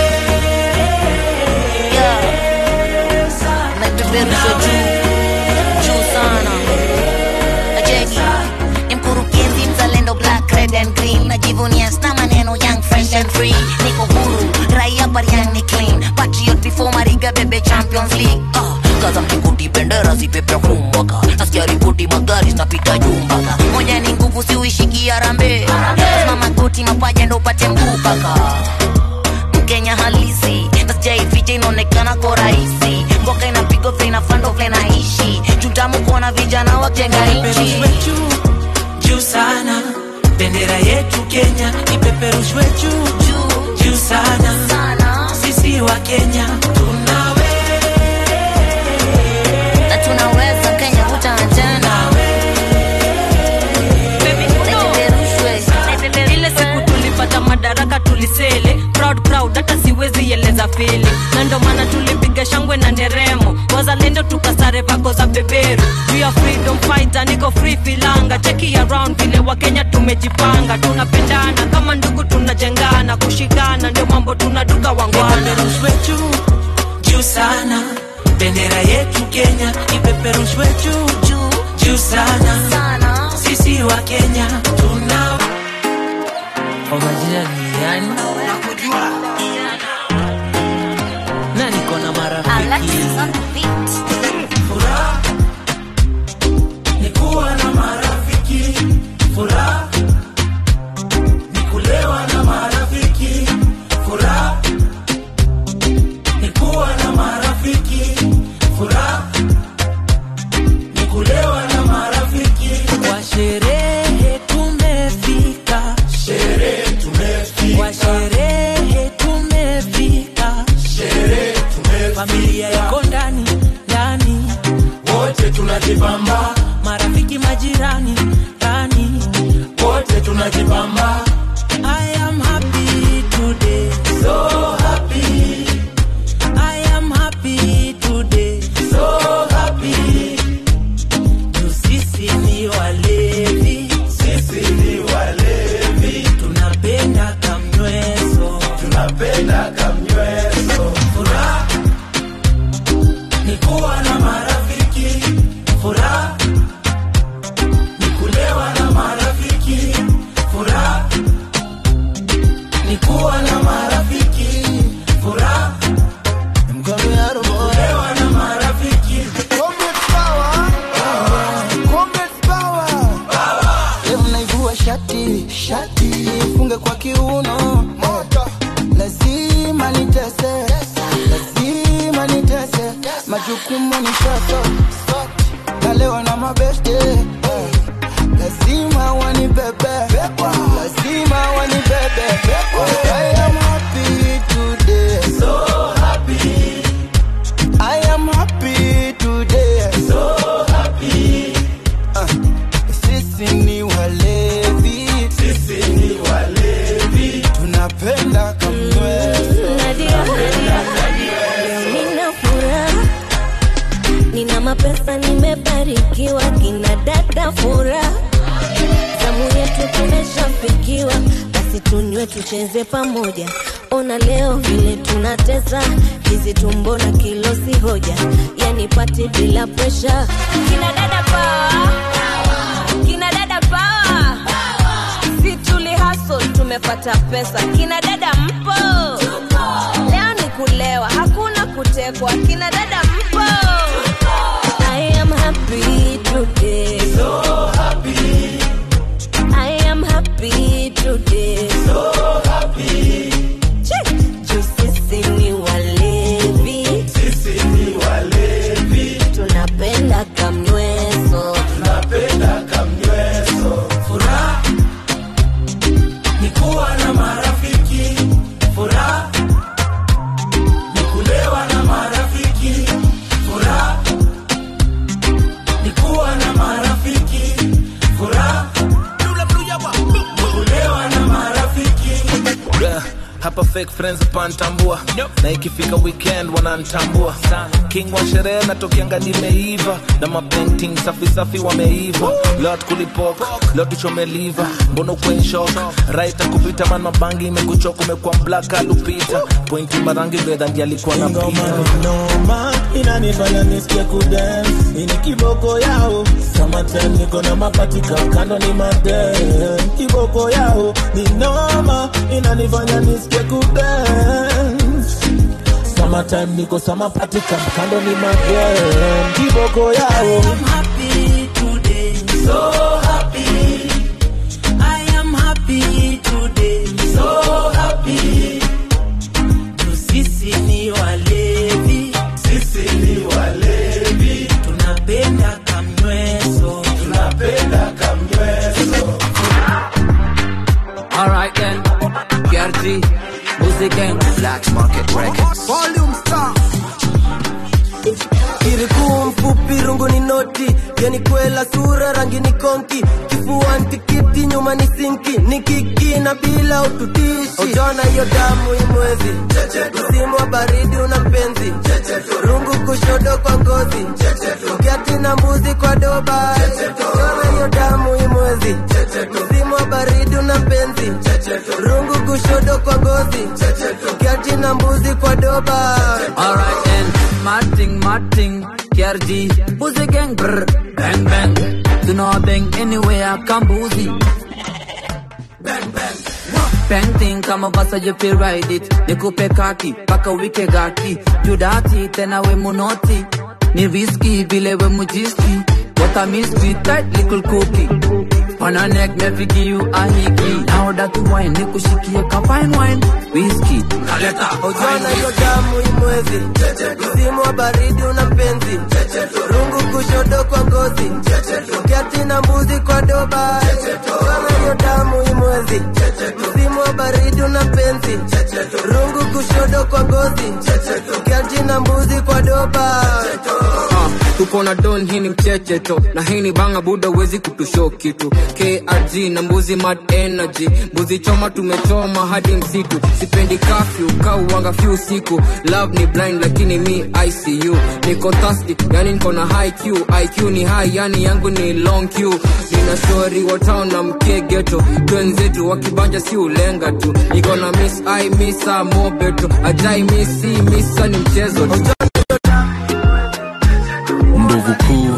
Speaker 1: naipeperusha juu juu sana ajeki ni mkurugenzi mzalendo black red and green najivunia sna maneno young fresh and free niko huru raia barian ni clean patriot before mariga bebe champions league uh, kaza mkikuti bendera zipepea kumbaka nasikia ripoti magari zinapita jumbaka moja ni nguvu siuishiki arambe lazima magoti mapaja ndo upate mguu paka mkenya halisi nasijaificha inaonekana kwa rahisi mboka inapigwa vile inafando vile naishi jutamu kuona vijana wajenga nchi
Speaker 2: ipeperushwe juu juu sana. Bendera yetu Kenya ipeperushwe juu juu juu sana.
Speaker 1: sana
Speaker 2: Sisi wa Kenya tunawe
Speaker 1: na tunaweza kenya kutana tena
Speaker 9: ile siku tulipata madaraka tulisele proud proud hata siwezi eleza fili na ndo maana tulipiga shangwe na nderemo wazalendo tukasare vako za beberu juu ya freedom fighter niko free filanga cheki around vile wakenya tumejipanga tunapendana kama ndugu tunajengana kushikana ndio mambo tunaduka wangwana
Speaker 2: ipeperushwe juu juu sana. Bendera yetu Kenya ipeperushwe juu juu juu sana.
Speaker 1: sana
Speaker 2: Sisi wa Kenya tunawe kwa majina ni yani na niko na marafiki furaha ni kuwa na marafiki furaha ni kulewa na marafiki furaha ni kuwa na marafiki furaha ni kulewa na marafiki kwa sherehe tumefika sherehe tumefika kwa sherehe tumefika sherehe tumefika familia yako ndani ndani wote tunajibamba marafiki majirani ndani wote tunajibamba I am happy today so happy I am happy today so happy Juu sisi ni walevi sisi ni walevi tunapenda kamnyweso tunapenda kamnyweso furaha ni kuwa na marafiki furaha ni kulewa na marafiki furaha ni kuwa na marafiki furaha ni kulewa na marafiki
Speaker 10: Leo naivua shati shati funge kwa kiuno lazima nitese lazima nitese majukumu ni shaka na leo na mabeste lazima wanibebe lazima wanibebe I am happy today so happy I am happy today so happy uh. Sisi ni walevi, sisi ni walevi, tunapenda kamweso.
Speaker 18: nina furaha nina mapesa nimebarikiwa kina dada furaha zamu yetu tumeshafikiwa basi tunywe tucheze pamoja ona leo vile tunateza hizi tumbo na kilo si hoja yani pati bila presha kina dada power kina dada power si tuli hustle tumepata pesa kina dada mpo leo ni kulewa hakuna kutekwa kina dada mpo I am happy today so happy I am happy today so happy Juu sisi ni walevi sisi ni walevi tunapenda kamnyweso
Speaker 2: tunapenda kamnyweso furaha ni kuwa na marafiki furaha ni kulewa na marafiki
Speaker 7: fake friends pantambua na ikifika weekend wanantambua king wa sherehe natokianga nimeiva na mapainting safi safi wameiva lot kulipok lot tuchomeliva mbono kwenshok right kupita man mabangi imekuchoka umekuwa black alupita pointi marangi bedha ndi alikuwa na pita
Speaker 10: noma inanifanya nisikie kudance ini kiboko yao samatem niko na mapatika kando ni madem kiboko yao ni noma inanifanya nisikie kudance samatem niko samapatika kando ni madem kiboko yao
Speaker 2: happy today, so happy. I am happy today, so happy. Tu sisi ni walevi, sisi ni walevi. Tunapenda kamnyweso, tunapenda kamnyweso.
Speaker 11: Alright then, KRG, Music Gang, Black Market Records.
Speaker 13: Volume star. Kirikuu mfupi rungu ni noti yani kwela sura rangi ni konki kifua ntikiti nyuma ni sinki ni kiki na bila ututishi ujona hiyo damu imwezi msimu wa baridi una mpenzi rungu kushodo kwa ngozi ukiati na mbuzi kwa doba ujona hiyo damu imwezi msimu wa baridi una mpenzi rungu kushodo kwa ngozi ukiati na mbuzi kwa doba
Speaker 11: Alright then, Martin, Martin, KRG, Music Gang, brr, bang bang. Do not bang anywhere, Kambuzi. Painting kama basa you feel ride it nikupe kaki paka wike gaki judati tena we munoti ni riski vile we mujiski what I miss with that little cookie on a neck me fi give you a hiki now that wine nikushikie ka fine wine whiskey kaleta
Speaker 13: ujana hiyo damu imwezi msimu wa baridi una mpenzi rungu kushodo kwa ngozi ukiati na mbuzi kwa doba ujana hiyo damu imwezi msimu wa baridi una mpenzi rungu kushodo kwa ngozi ukiati na mbuzi kwa doba
Speaker 11: Ah, tuko na don hii ni mchecheto na hii ni banga buda wezi kutusho kitu krg na mbuzi mad energy mbuzi choma tumechoma hadi msitu sipendi kafyu kauwanga fyu siku love ni blind lakini mi icu niko thirsty yani niko na high q iq ni high yani yangu ni long q nina shori wa town na mkegeto twenzetu wakibanja si ulenga tu niko na miss i misa mobeto ajai misi misa ni mchezo tu
Speaker 26: ndovu kuu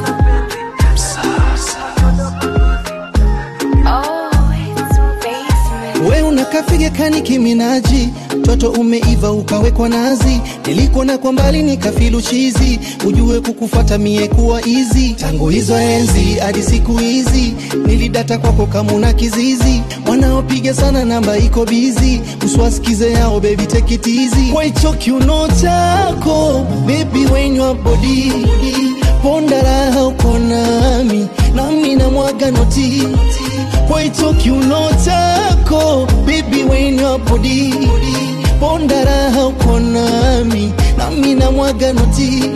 Speaker 14: we unakafiga kani kiminaji toto umeiva ukawekwa nazi nilikuona kwa mbali nikafilu chizi ujue kukufata mie kuwa izi tangu hizo enzi hadi siku hizi nilidata kwako kamuna kizizi wanaopiga sana namba iko bizi uswasikize yao bebi tekitizi kwa hicho kiuno chako bebi wenywa bodi ponda raha uko nami nami na mwaga noti kwa hicho kiuno chako bibi wenywa bodi ponda raha uko nami nami na mwaga noti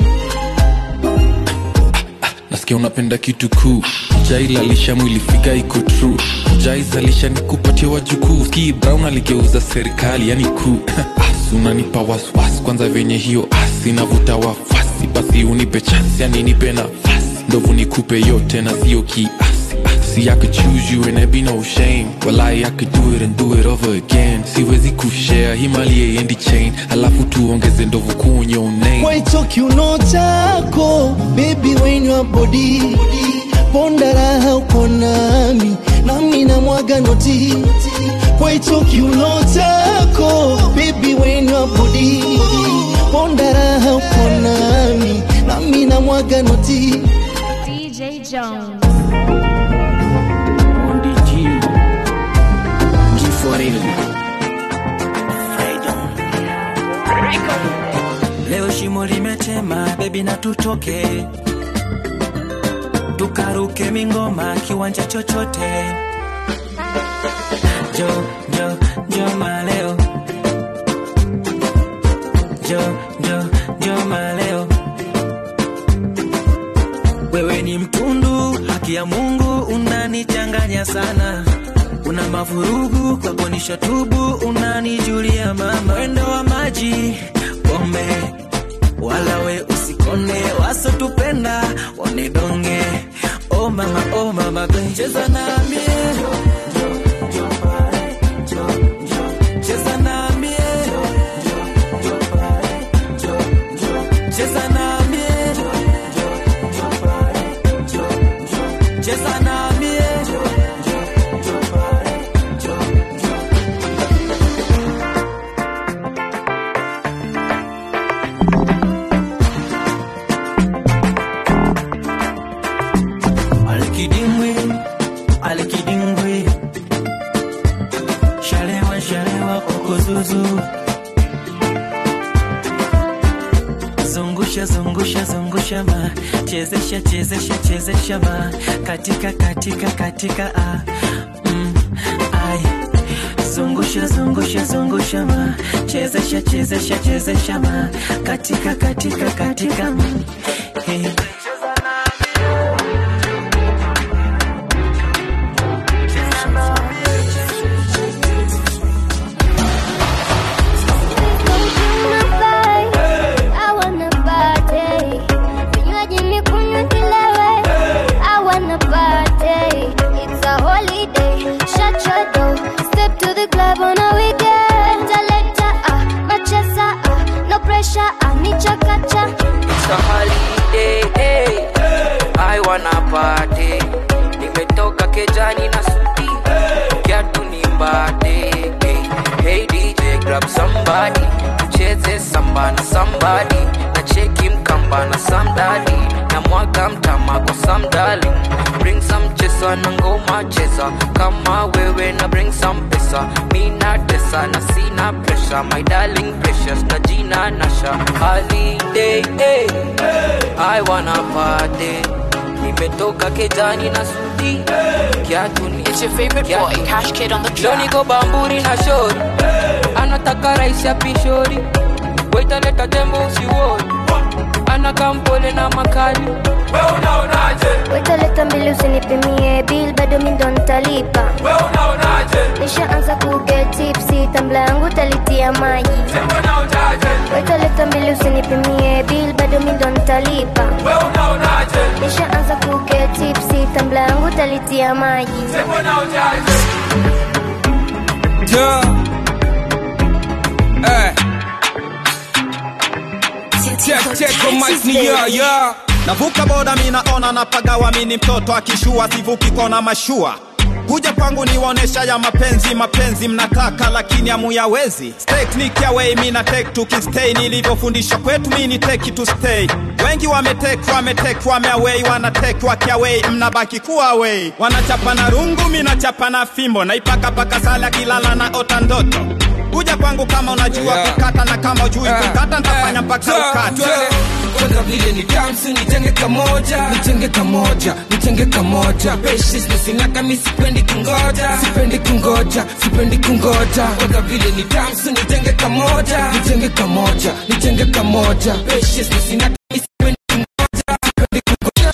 Speaker 26: nasikia unapenda kitu kuu jailalisha mwili figa iko tru jaizalisha nikupatia wajukuu ski brown aligeuza serikali yani kuu as unanipa waswas kwanza venye hiyo as inavuta wafasi basi unipe chansi yani nipe nafasi ndovu nikupe yote na sio kiasi See, I could choose you and there be no shame. Well, I, I could do it and do it over again. Siwezi kushare himali endi chain, alafu tuongeze ndovu kwenye your name.
Speaker 14: kwa hicho kiuno chako bebi wenywa bodi ponda raha uko nami nami na mwaga noti kwa hicho kiuno chako bebi wenywa bodi ponda raha uko nami nami na mwaga noti
Speaker 17: DJ Jones.
Speaker 2: leo shimo limetema bebi na tutoke tukaruke mingoma kiwanja chochote jo jo jo maleo jo jo jo maleo wewe ni mtundu haki ya mungu unanichanganya sana una mavurugu kwakonisha tubu unanijulia mama mwendo wa maji pombe wala we usikone wasotupenda wanidonge oh mama oh mama be cheza namie cheza namie cheza namie cheza namie Alikidimbwi, alikidimbwi, shalewa shalewa kokozuzu, zungusha zungusha zungusha ma, chezesha chezesha chezesha ma, katika katika katika a, mm, ai, zungusha zungusha zungusha ma, chezesha chezesha chezesha ma, katika katika katika ma, hey.
Speaker 6: I wanna party. Vinywaji nikunywe nilewe. I wanna party. It's a holiday. Shut your door. Step to the club on a weekend. Selector, ah, macheza, ah, no pressure, ah, ni chakacha.
Speaker 25: It's a holiday, hey. I wanna party. Nimetoka kejani na suti, kiatu ni mbate. Hey, hey DJ, grab somebody, tucheze samba na somebody, na cheki mkamba na samdadi, na mwaga mtama kwa some darling. Bring some chesa na ngoma cheza, kama wewe na bring some pesa, mi na tesa na sina pressure, my darling precious na jina nasha. Holiday, hey. I wanna party. Nimetoka kejani na suti kiatu ni
Speaker 12: It's your favorite boy, Cash Kid on the
Speaker 25: Leo
Speaker 12: track.
Speaker 25: niko bamburi na shori anataka rais ya pishori waitaleta tembo usiwori ana kampole na makali
Speaker 6: Wetaleta mbili usinipimie bill bado mi ndo nitalipa nishaanza kuget tipsi tambla yangu talitia maji wetaleta mbili usinipimie bill bado mi ndo nitalipa nishaanza kuget tipsi tambla yangu talitia maji
Speaker 19: Yeah. Eh. Check, check, kwa mic ni yeah, yeah.
Speaker 20: navuka boda minaona napagawa mini mtoto akishua sivuki kona mashua kuja kwangu niwaonesha ya mapenzi mapenzi mnataka lakini amuyawezi teknik ya wei mina tek tukistay nilivyofundisha kwetu mini teki to stay wengi wametek wametek wameawei wanatek wakiawei mnabaki kuwa awei wanachapa na rungu minachapa na fimbo naipakapaka sala kilala na ota ndoto kuja kwangu kama unajua
Speaker 19: Yeah.
Speaker 20: kukata na kama ujui kukata ntafanya mpaka ukate
Speaker 19: kwanza vile ni damsu nitenge kamoja nitenge kamoja nitenge kamoja Patience nisinaka mi sipendi kungoja sipendi kungoja sipendi kungoja kwanza vile ni damsu nitenge kamoja nitenge kamoja nitenge kamoja Patience nisinaka mi sipendi kungoja sipendi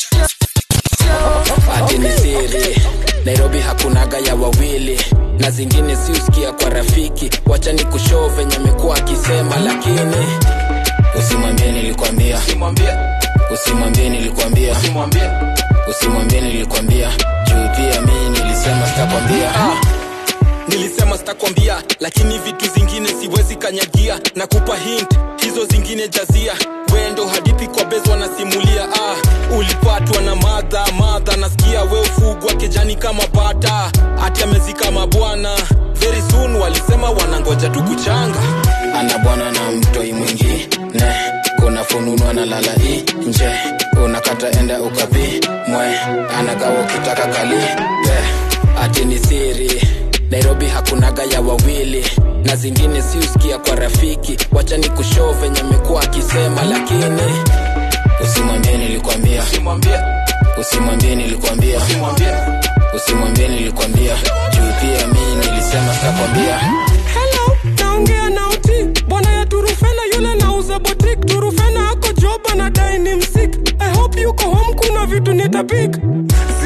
Speaker 23: ati ni siri nairobi hakunaga ya wawili na zingine si usikia kwa rafiki wacha ni kushoo venye amekuwa akisema lakini usimwambie nilikwambia usimwambie nilikwambia usimwambie nilikwambia juu pia mi nilisema sitakwambia
Speaker 19: Ah, nilisema sitakwambia lakini vitu zingine siwezi kanyagia na kupa hint hizo zingine jazia wendo hadithi kwa bezwa nasimulia ah, ulipatwa na madha madha nasikia we ufugwa kejani kama bata hati amezika mabwana very soon walisema wanangoja tu kuchanga
Speaker 23: ana bwana na mtoi mwingine kuna fununu analala nje unakata enda ukapi mwe anagawa ukitaka kali yeah. ati ni siri nairobi hakunaga ya wawili na zingine si usikia kwa rafiki wacha ni kushoo venye amekuwa akisema lakini usimwambie nilikwambia usimwambie nilikwambia usimwambie nilikwambia juu pia mi nilisema sitakwambia
Speaker 19: Hello, naongea na uti bwana ya turufena yule nauza botik turufena ako job anadai ni msik i hope yuko home kuna vitu nitapik zi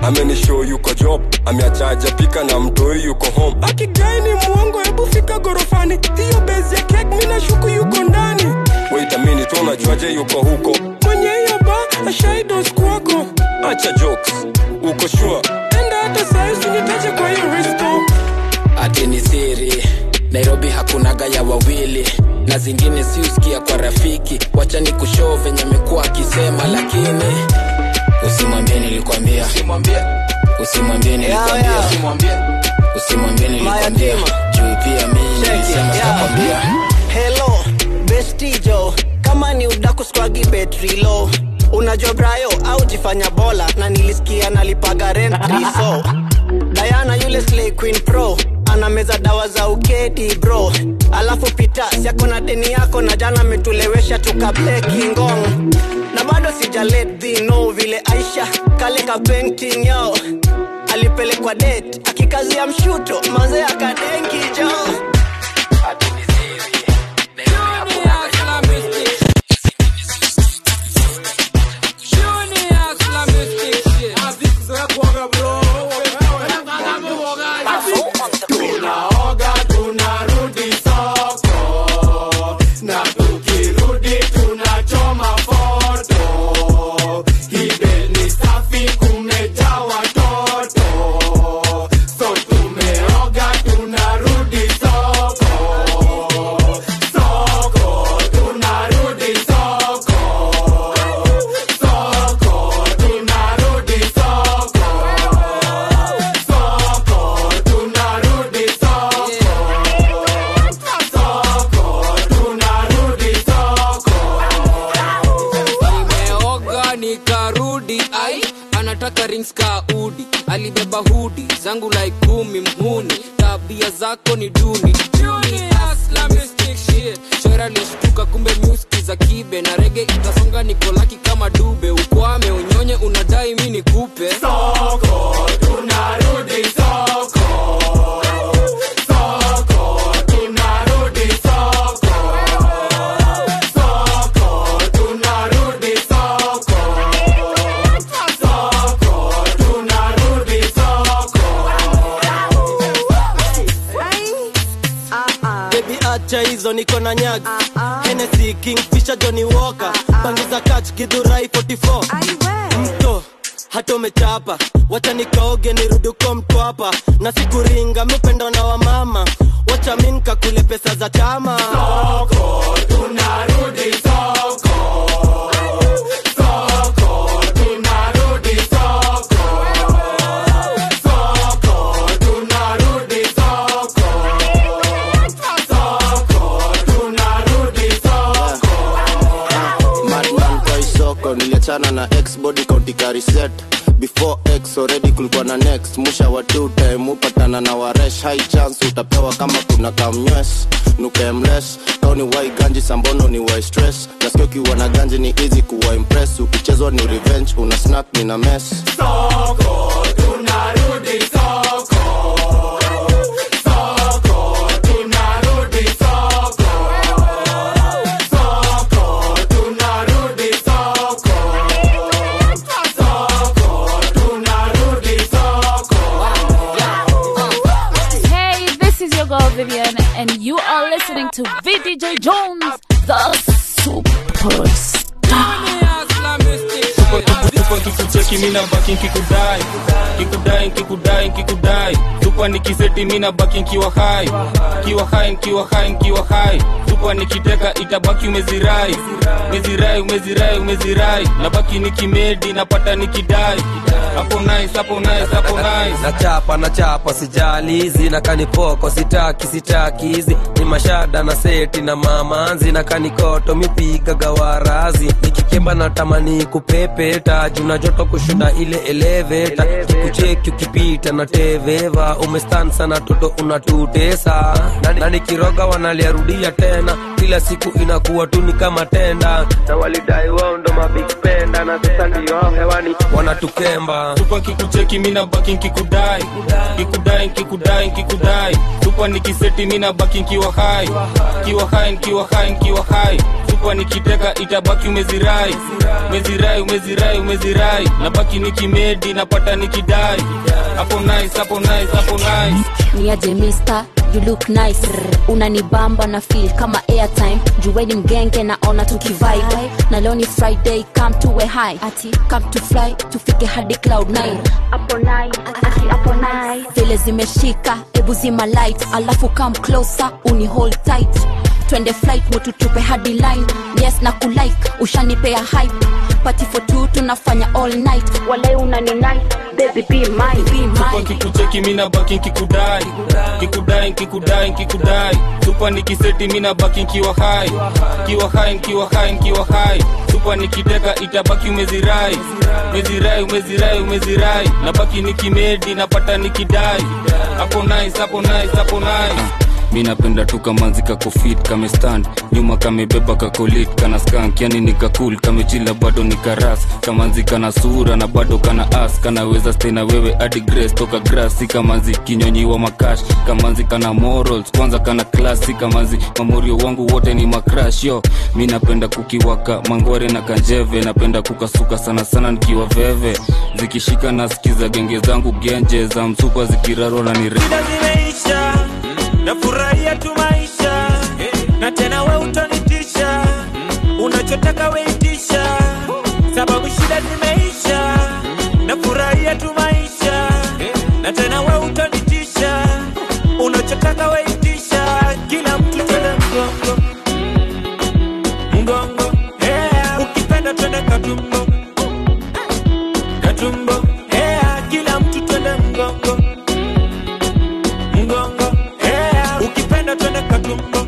Speaker 3: amenishow yuko job ameachaja pika na mtoi yuko home
Speaker 4: akigai ni mwongo hebu fika gorofani hiyo bezi ya kek mina shuku yuko ndani
Speaker 3: waitamini tu unajuaje yuko huko
Speaker 4: mwenye hiyo ba ashaidos kwako
Speaker 3: acha jokes uko shua
Speaker 4: enda hata sahizi nitache kwa hiyo risto
Speaker 23: ati ni siri nairobi hakunaga ya wawili na zingine si usikia kwa rafiki wacha ni kushoo venye amekuwa akisema lakini usimwambie nilikwambia usimwambie nilikwambia usimwambie nilikwambia juu pia mii nilisema sitakwambia
Speaker 15: helo bestijo kama ni udaku skwagi betri low unajua brayo au jifanya bola na nilisikia nalipaga rent so dayana yule slay queen pro anameza dawa za ukedi bro alafu pita siako na deni yako na jana ametulewesha tukableki ngong na bado sijalet dhino vile aisha kale ka painting yao alipelekwa det akikazia mshuto maze akadenki jo
Speaker 10: tunaoga tunarudi soko na tukirudi tunachoma foto hibe ni safi kumejaa watoto so tumeoga tunarudi soko soko tunarudi soko soko tunarudi soko soko tunarudi soko soko tunarudi soko
Speaker 11: nimeoga nikarudi ai anataka rings ka udi alibeba hudi zangu like kumi mhuni tabia zako ni duni shora lishtuka kumbe muski za kibe na rege itasonga nikolaki kama dube ukwame unyonye unadai mi nikupe
Speaker 10: soko tunarudi soko soko tunarudi soko soko tunarudi soko soko tunarudi soko
Speaker 13: bebi acha hizo niko na nyag Hennessy, kingfisher johnny walker bangiza kach gidhurai 44 mto hata umechapa wacha nikaoge nirudi uko mtwapa na sikuringa mupendo na wamama wacha mi nkakule pesa za chama
Speaker 10: soko tunarudi soko soko tunarudi soko soko tunarudi soko soko tunarudi soko
Speaker 16: madman kwa isoko niliachana na x body kauntika reset before x already kulikuwa na next musha wa two time upatana na waresh high chance utapewa kama kuna kamnywes nukemles kauni wai ganji sambono ni wai stress nasikia ukiwa na ganji ni easy kuwa impress ukichezwa ni revenge una snap ni na mess
Speaker 10: soko tunarudi soko soko tunarudi soko soko tunarudi soko soko tunarudi soko
Speaker 17: Hey, this is your girl Vivian, and you are listening to VDJ Jones, the superstar.
Speaker 22: tupa kikucheki mina baki nkikudai kikudai nkikudai nkikudai tupa nikiseti mina baki nkiwa hai kiwa hai nkiwa hai nkiwa hai tupa nikiteka itabaki umezirai umezirai umezirai umezirai nabaki nikimedi napata nikidai hapo nice hapo nice hapo nice
Speaker 24: nachapa nachapa sijali zina kanipoko sitaki sitaki hizi ni mashada na seti na mamanzi na kanikoto mipiga gawarazi nikikemba na tamani kupepeta juna joto kushinda ile eleveta kikucheki ukipita na teveva umestan sana toto unatutesa na, na nikiroga wanaliarudia tena kila siku inakuwa tu ni kama tenda na walidai wao ndo mabig penda na sasa ndio hao hewani wanatukemba
Speaker 22: tupa kikucheki mina baki nkikudai kikudai nkikudai nkikudai tupa nikiseti mina baki nkiwa hai kiwa hai nkiwa hai nkiwa hai tupa supa nikiteka itabaki umezirai umezirai umezirai umezirai nabaki nikimedi napata nikidai hapo nice hapo nice hapo nice
Speaker 17: niaje mister you look nice unanibamba na feel kama airtime juweni mgenge naona tukivibe na leo ni friday come to a high ati come to fly tufike hadi cloud 9 hapo night ati hapo night vile zimeshika ebu zima light alafu come closer uni hold tight twende flight mututupe hadi line yes na kulike ushanipea hype party for two tunafanya all night wale unani nice baby be mine be
Speaker 22: supa
Speaker 17: mine
Speaker 22: kikucheki mina baki nkikudai kikudai nkikudai nkikudai supa nikiseti mina baki nkiwa hai kiwa hai nkiwa hai nkiwa hai supa nikiteka itabaki umezirai umezirai umezirai umezirai nabaki nikimedi napata nikidai hapo nice hapo nice hapo nice mi napenda tu kamanzi kakofit kamestand nyuma kamebeba kakolit kana skank yani nikakul kamechila bado nikaras kamanzi kana sura na bado kana as kanaweza stay na wewe hadi grace toka grass si kamanzi kinyonyiwa makash kamanzi kana morals kwanza kana klasi kamanzi mamorio wangu wote ni makrash yo mi napenda kukiwaka mangware na kanjeve napenda kukasuka sana sana nikiwa veve zikishika nasikiza genge zangu genje za msupa zikirarwa na nire
Speaker 2: shida zimeisha nafurahia tu maisha na tena we utanitisha unachotaka weitisha sababu shida zimeisha nafurahia tu maisha na tena we utanitisha unachotaka weitisha kila mtu twende mgongo mgongo yeah. ukipenda twende katumbo katumbo yeah. kila mtu twende mgongo mgongo yeah. ukipenda twende katumbo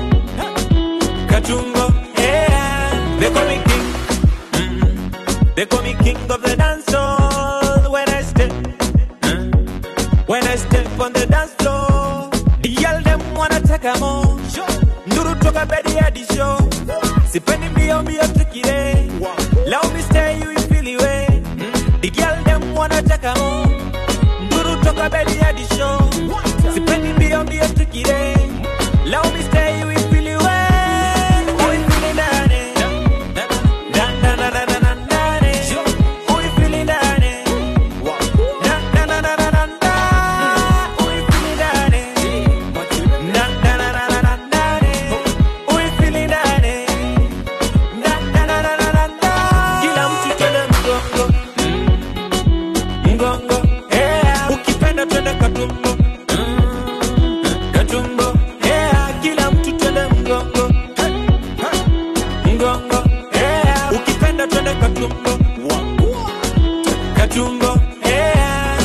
Speaker 2: katumbo yeah. they call me king mm. they call me king of the dance hall when I step mm. when I step on the dance floor the girl them wanna take a more nduru toka bedi hadi show sipendi mbio mbio tukire leo me stay you feel it the girl them wanna take a more nduru toka bedi hadi show sipendi mbio mbio tukire leo me stay you feel it we feel it ndani Da, da, da, da, da, da, ndani. We feel it ndani. Da, da, da, da, da, da, da. We feel it ndani. Da, da, da, da, da, da, ndani. We feel it ndani. Da, da, da, da, da, da, da. Kila mtu twende mgongo mgongo yeah. ukipenda twende katumbo katumbo yeah. kila mtu twende mgongo mgongo yeah. ukipenda twende katumbo katumbo yeah.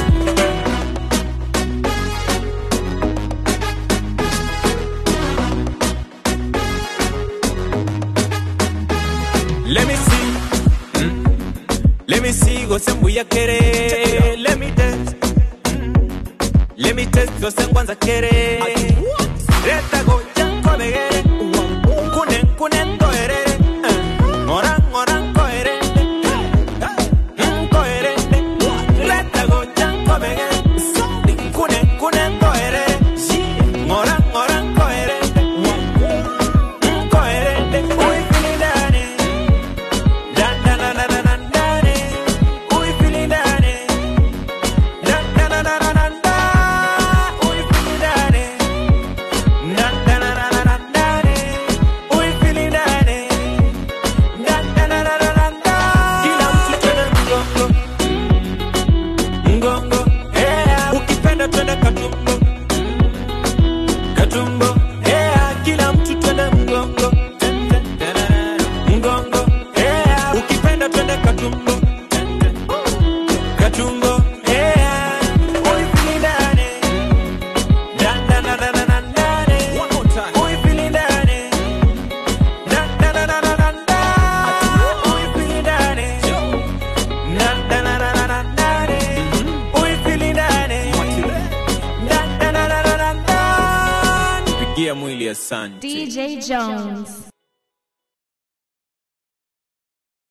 Speaker 2: Let me see. Mm. Let me see go sembuya kere. Let me test. Mm. Let me test go sengwanza kere. Reta go janko begere. Kunen kunen go erere. Eh. Oran oran go erere. Mm, go erere. Reta go janko begere. Kunen kunen go erere. Oran oran go erere. Mm, go erere. Uy, feel it, Da da da da da da da de. We feeling da de. Da da da da da da da. We feeling da de. Da da da da da da da de. We feeling da de. Da da da da da da da. Kila mtu twende mgongo. Mgongo. Yeah. Ukipenda twende katumbo. Katumbo. Yeah. Kila mtu twende mgongo. Mgongo. Yeah. Ukipenda twende katumbo. Katumbo. Yeah. We feeling ndani. Da da da da da da da de. We feeling ndani. Da da da da da da da. We feeling ndani. Da da da da da da da de. We feeling ndani. Da da da da da da da. Pigia mwili asante.
Speaker 17: DJ Jones.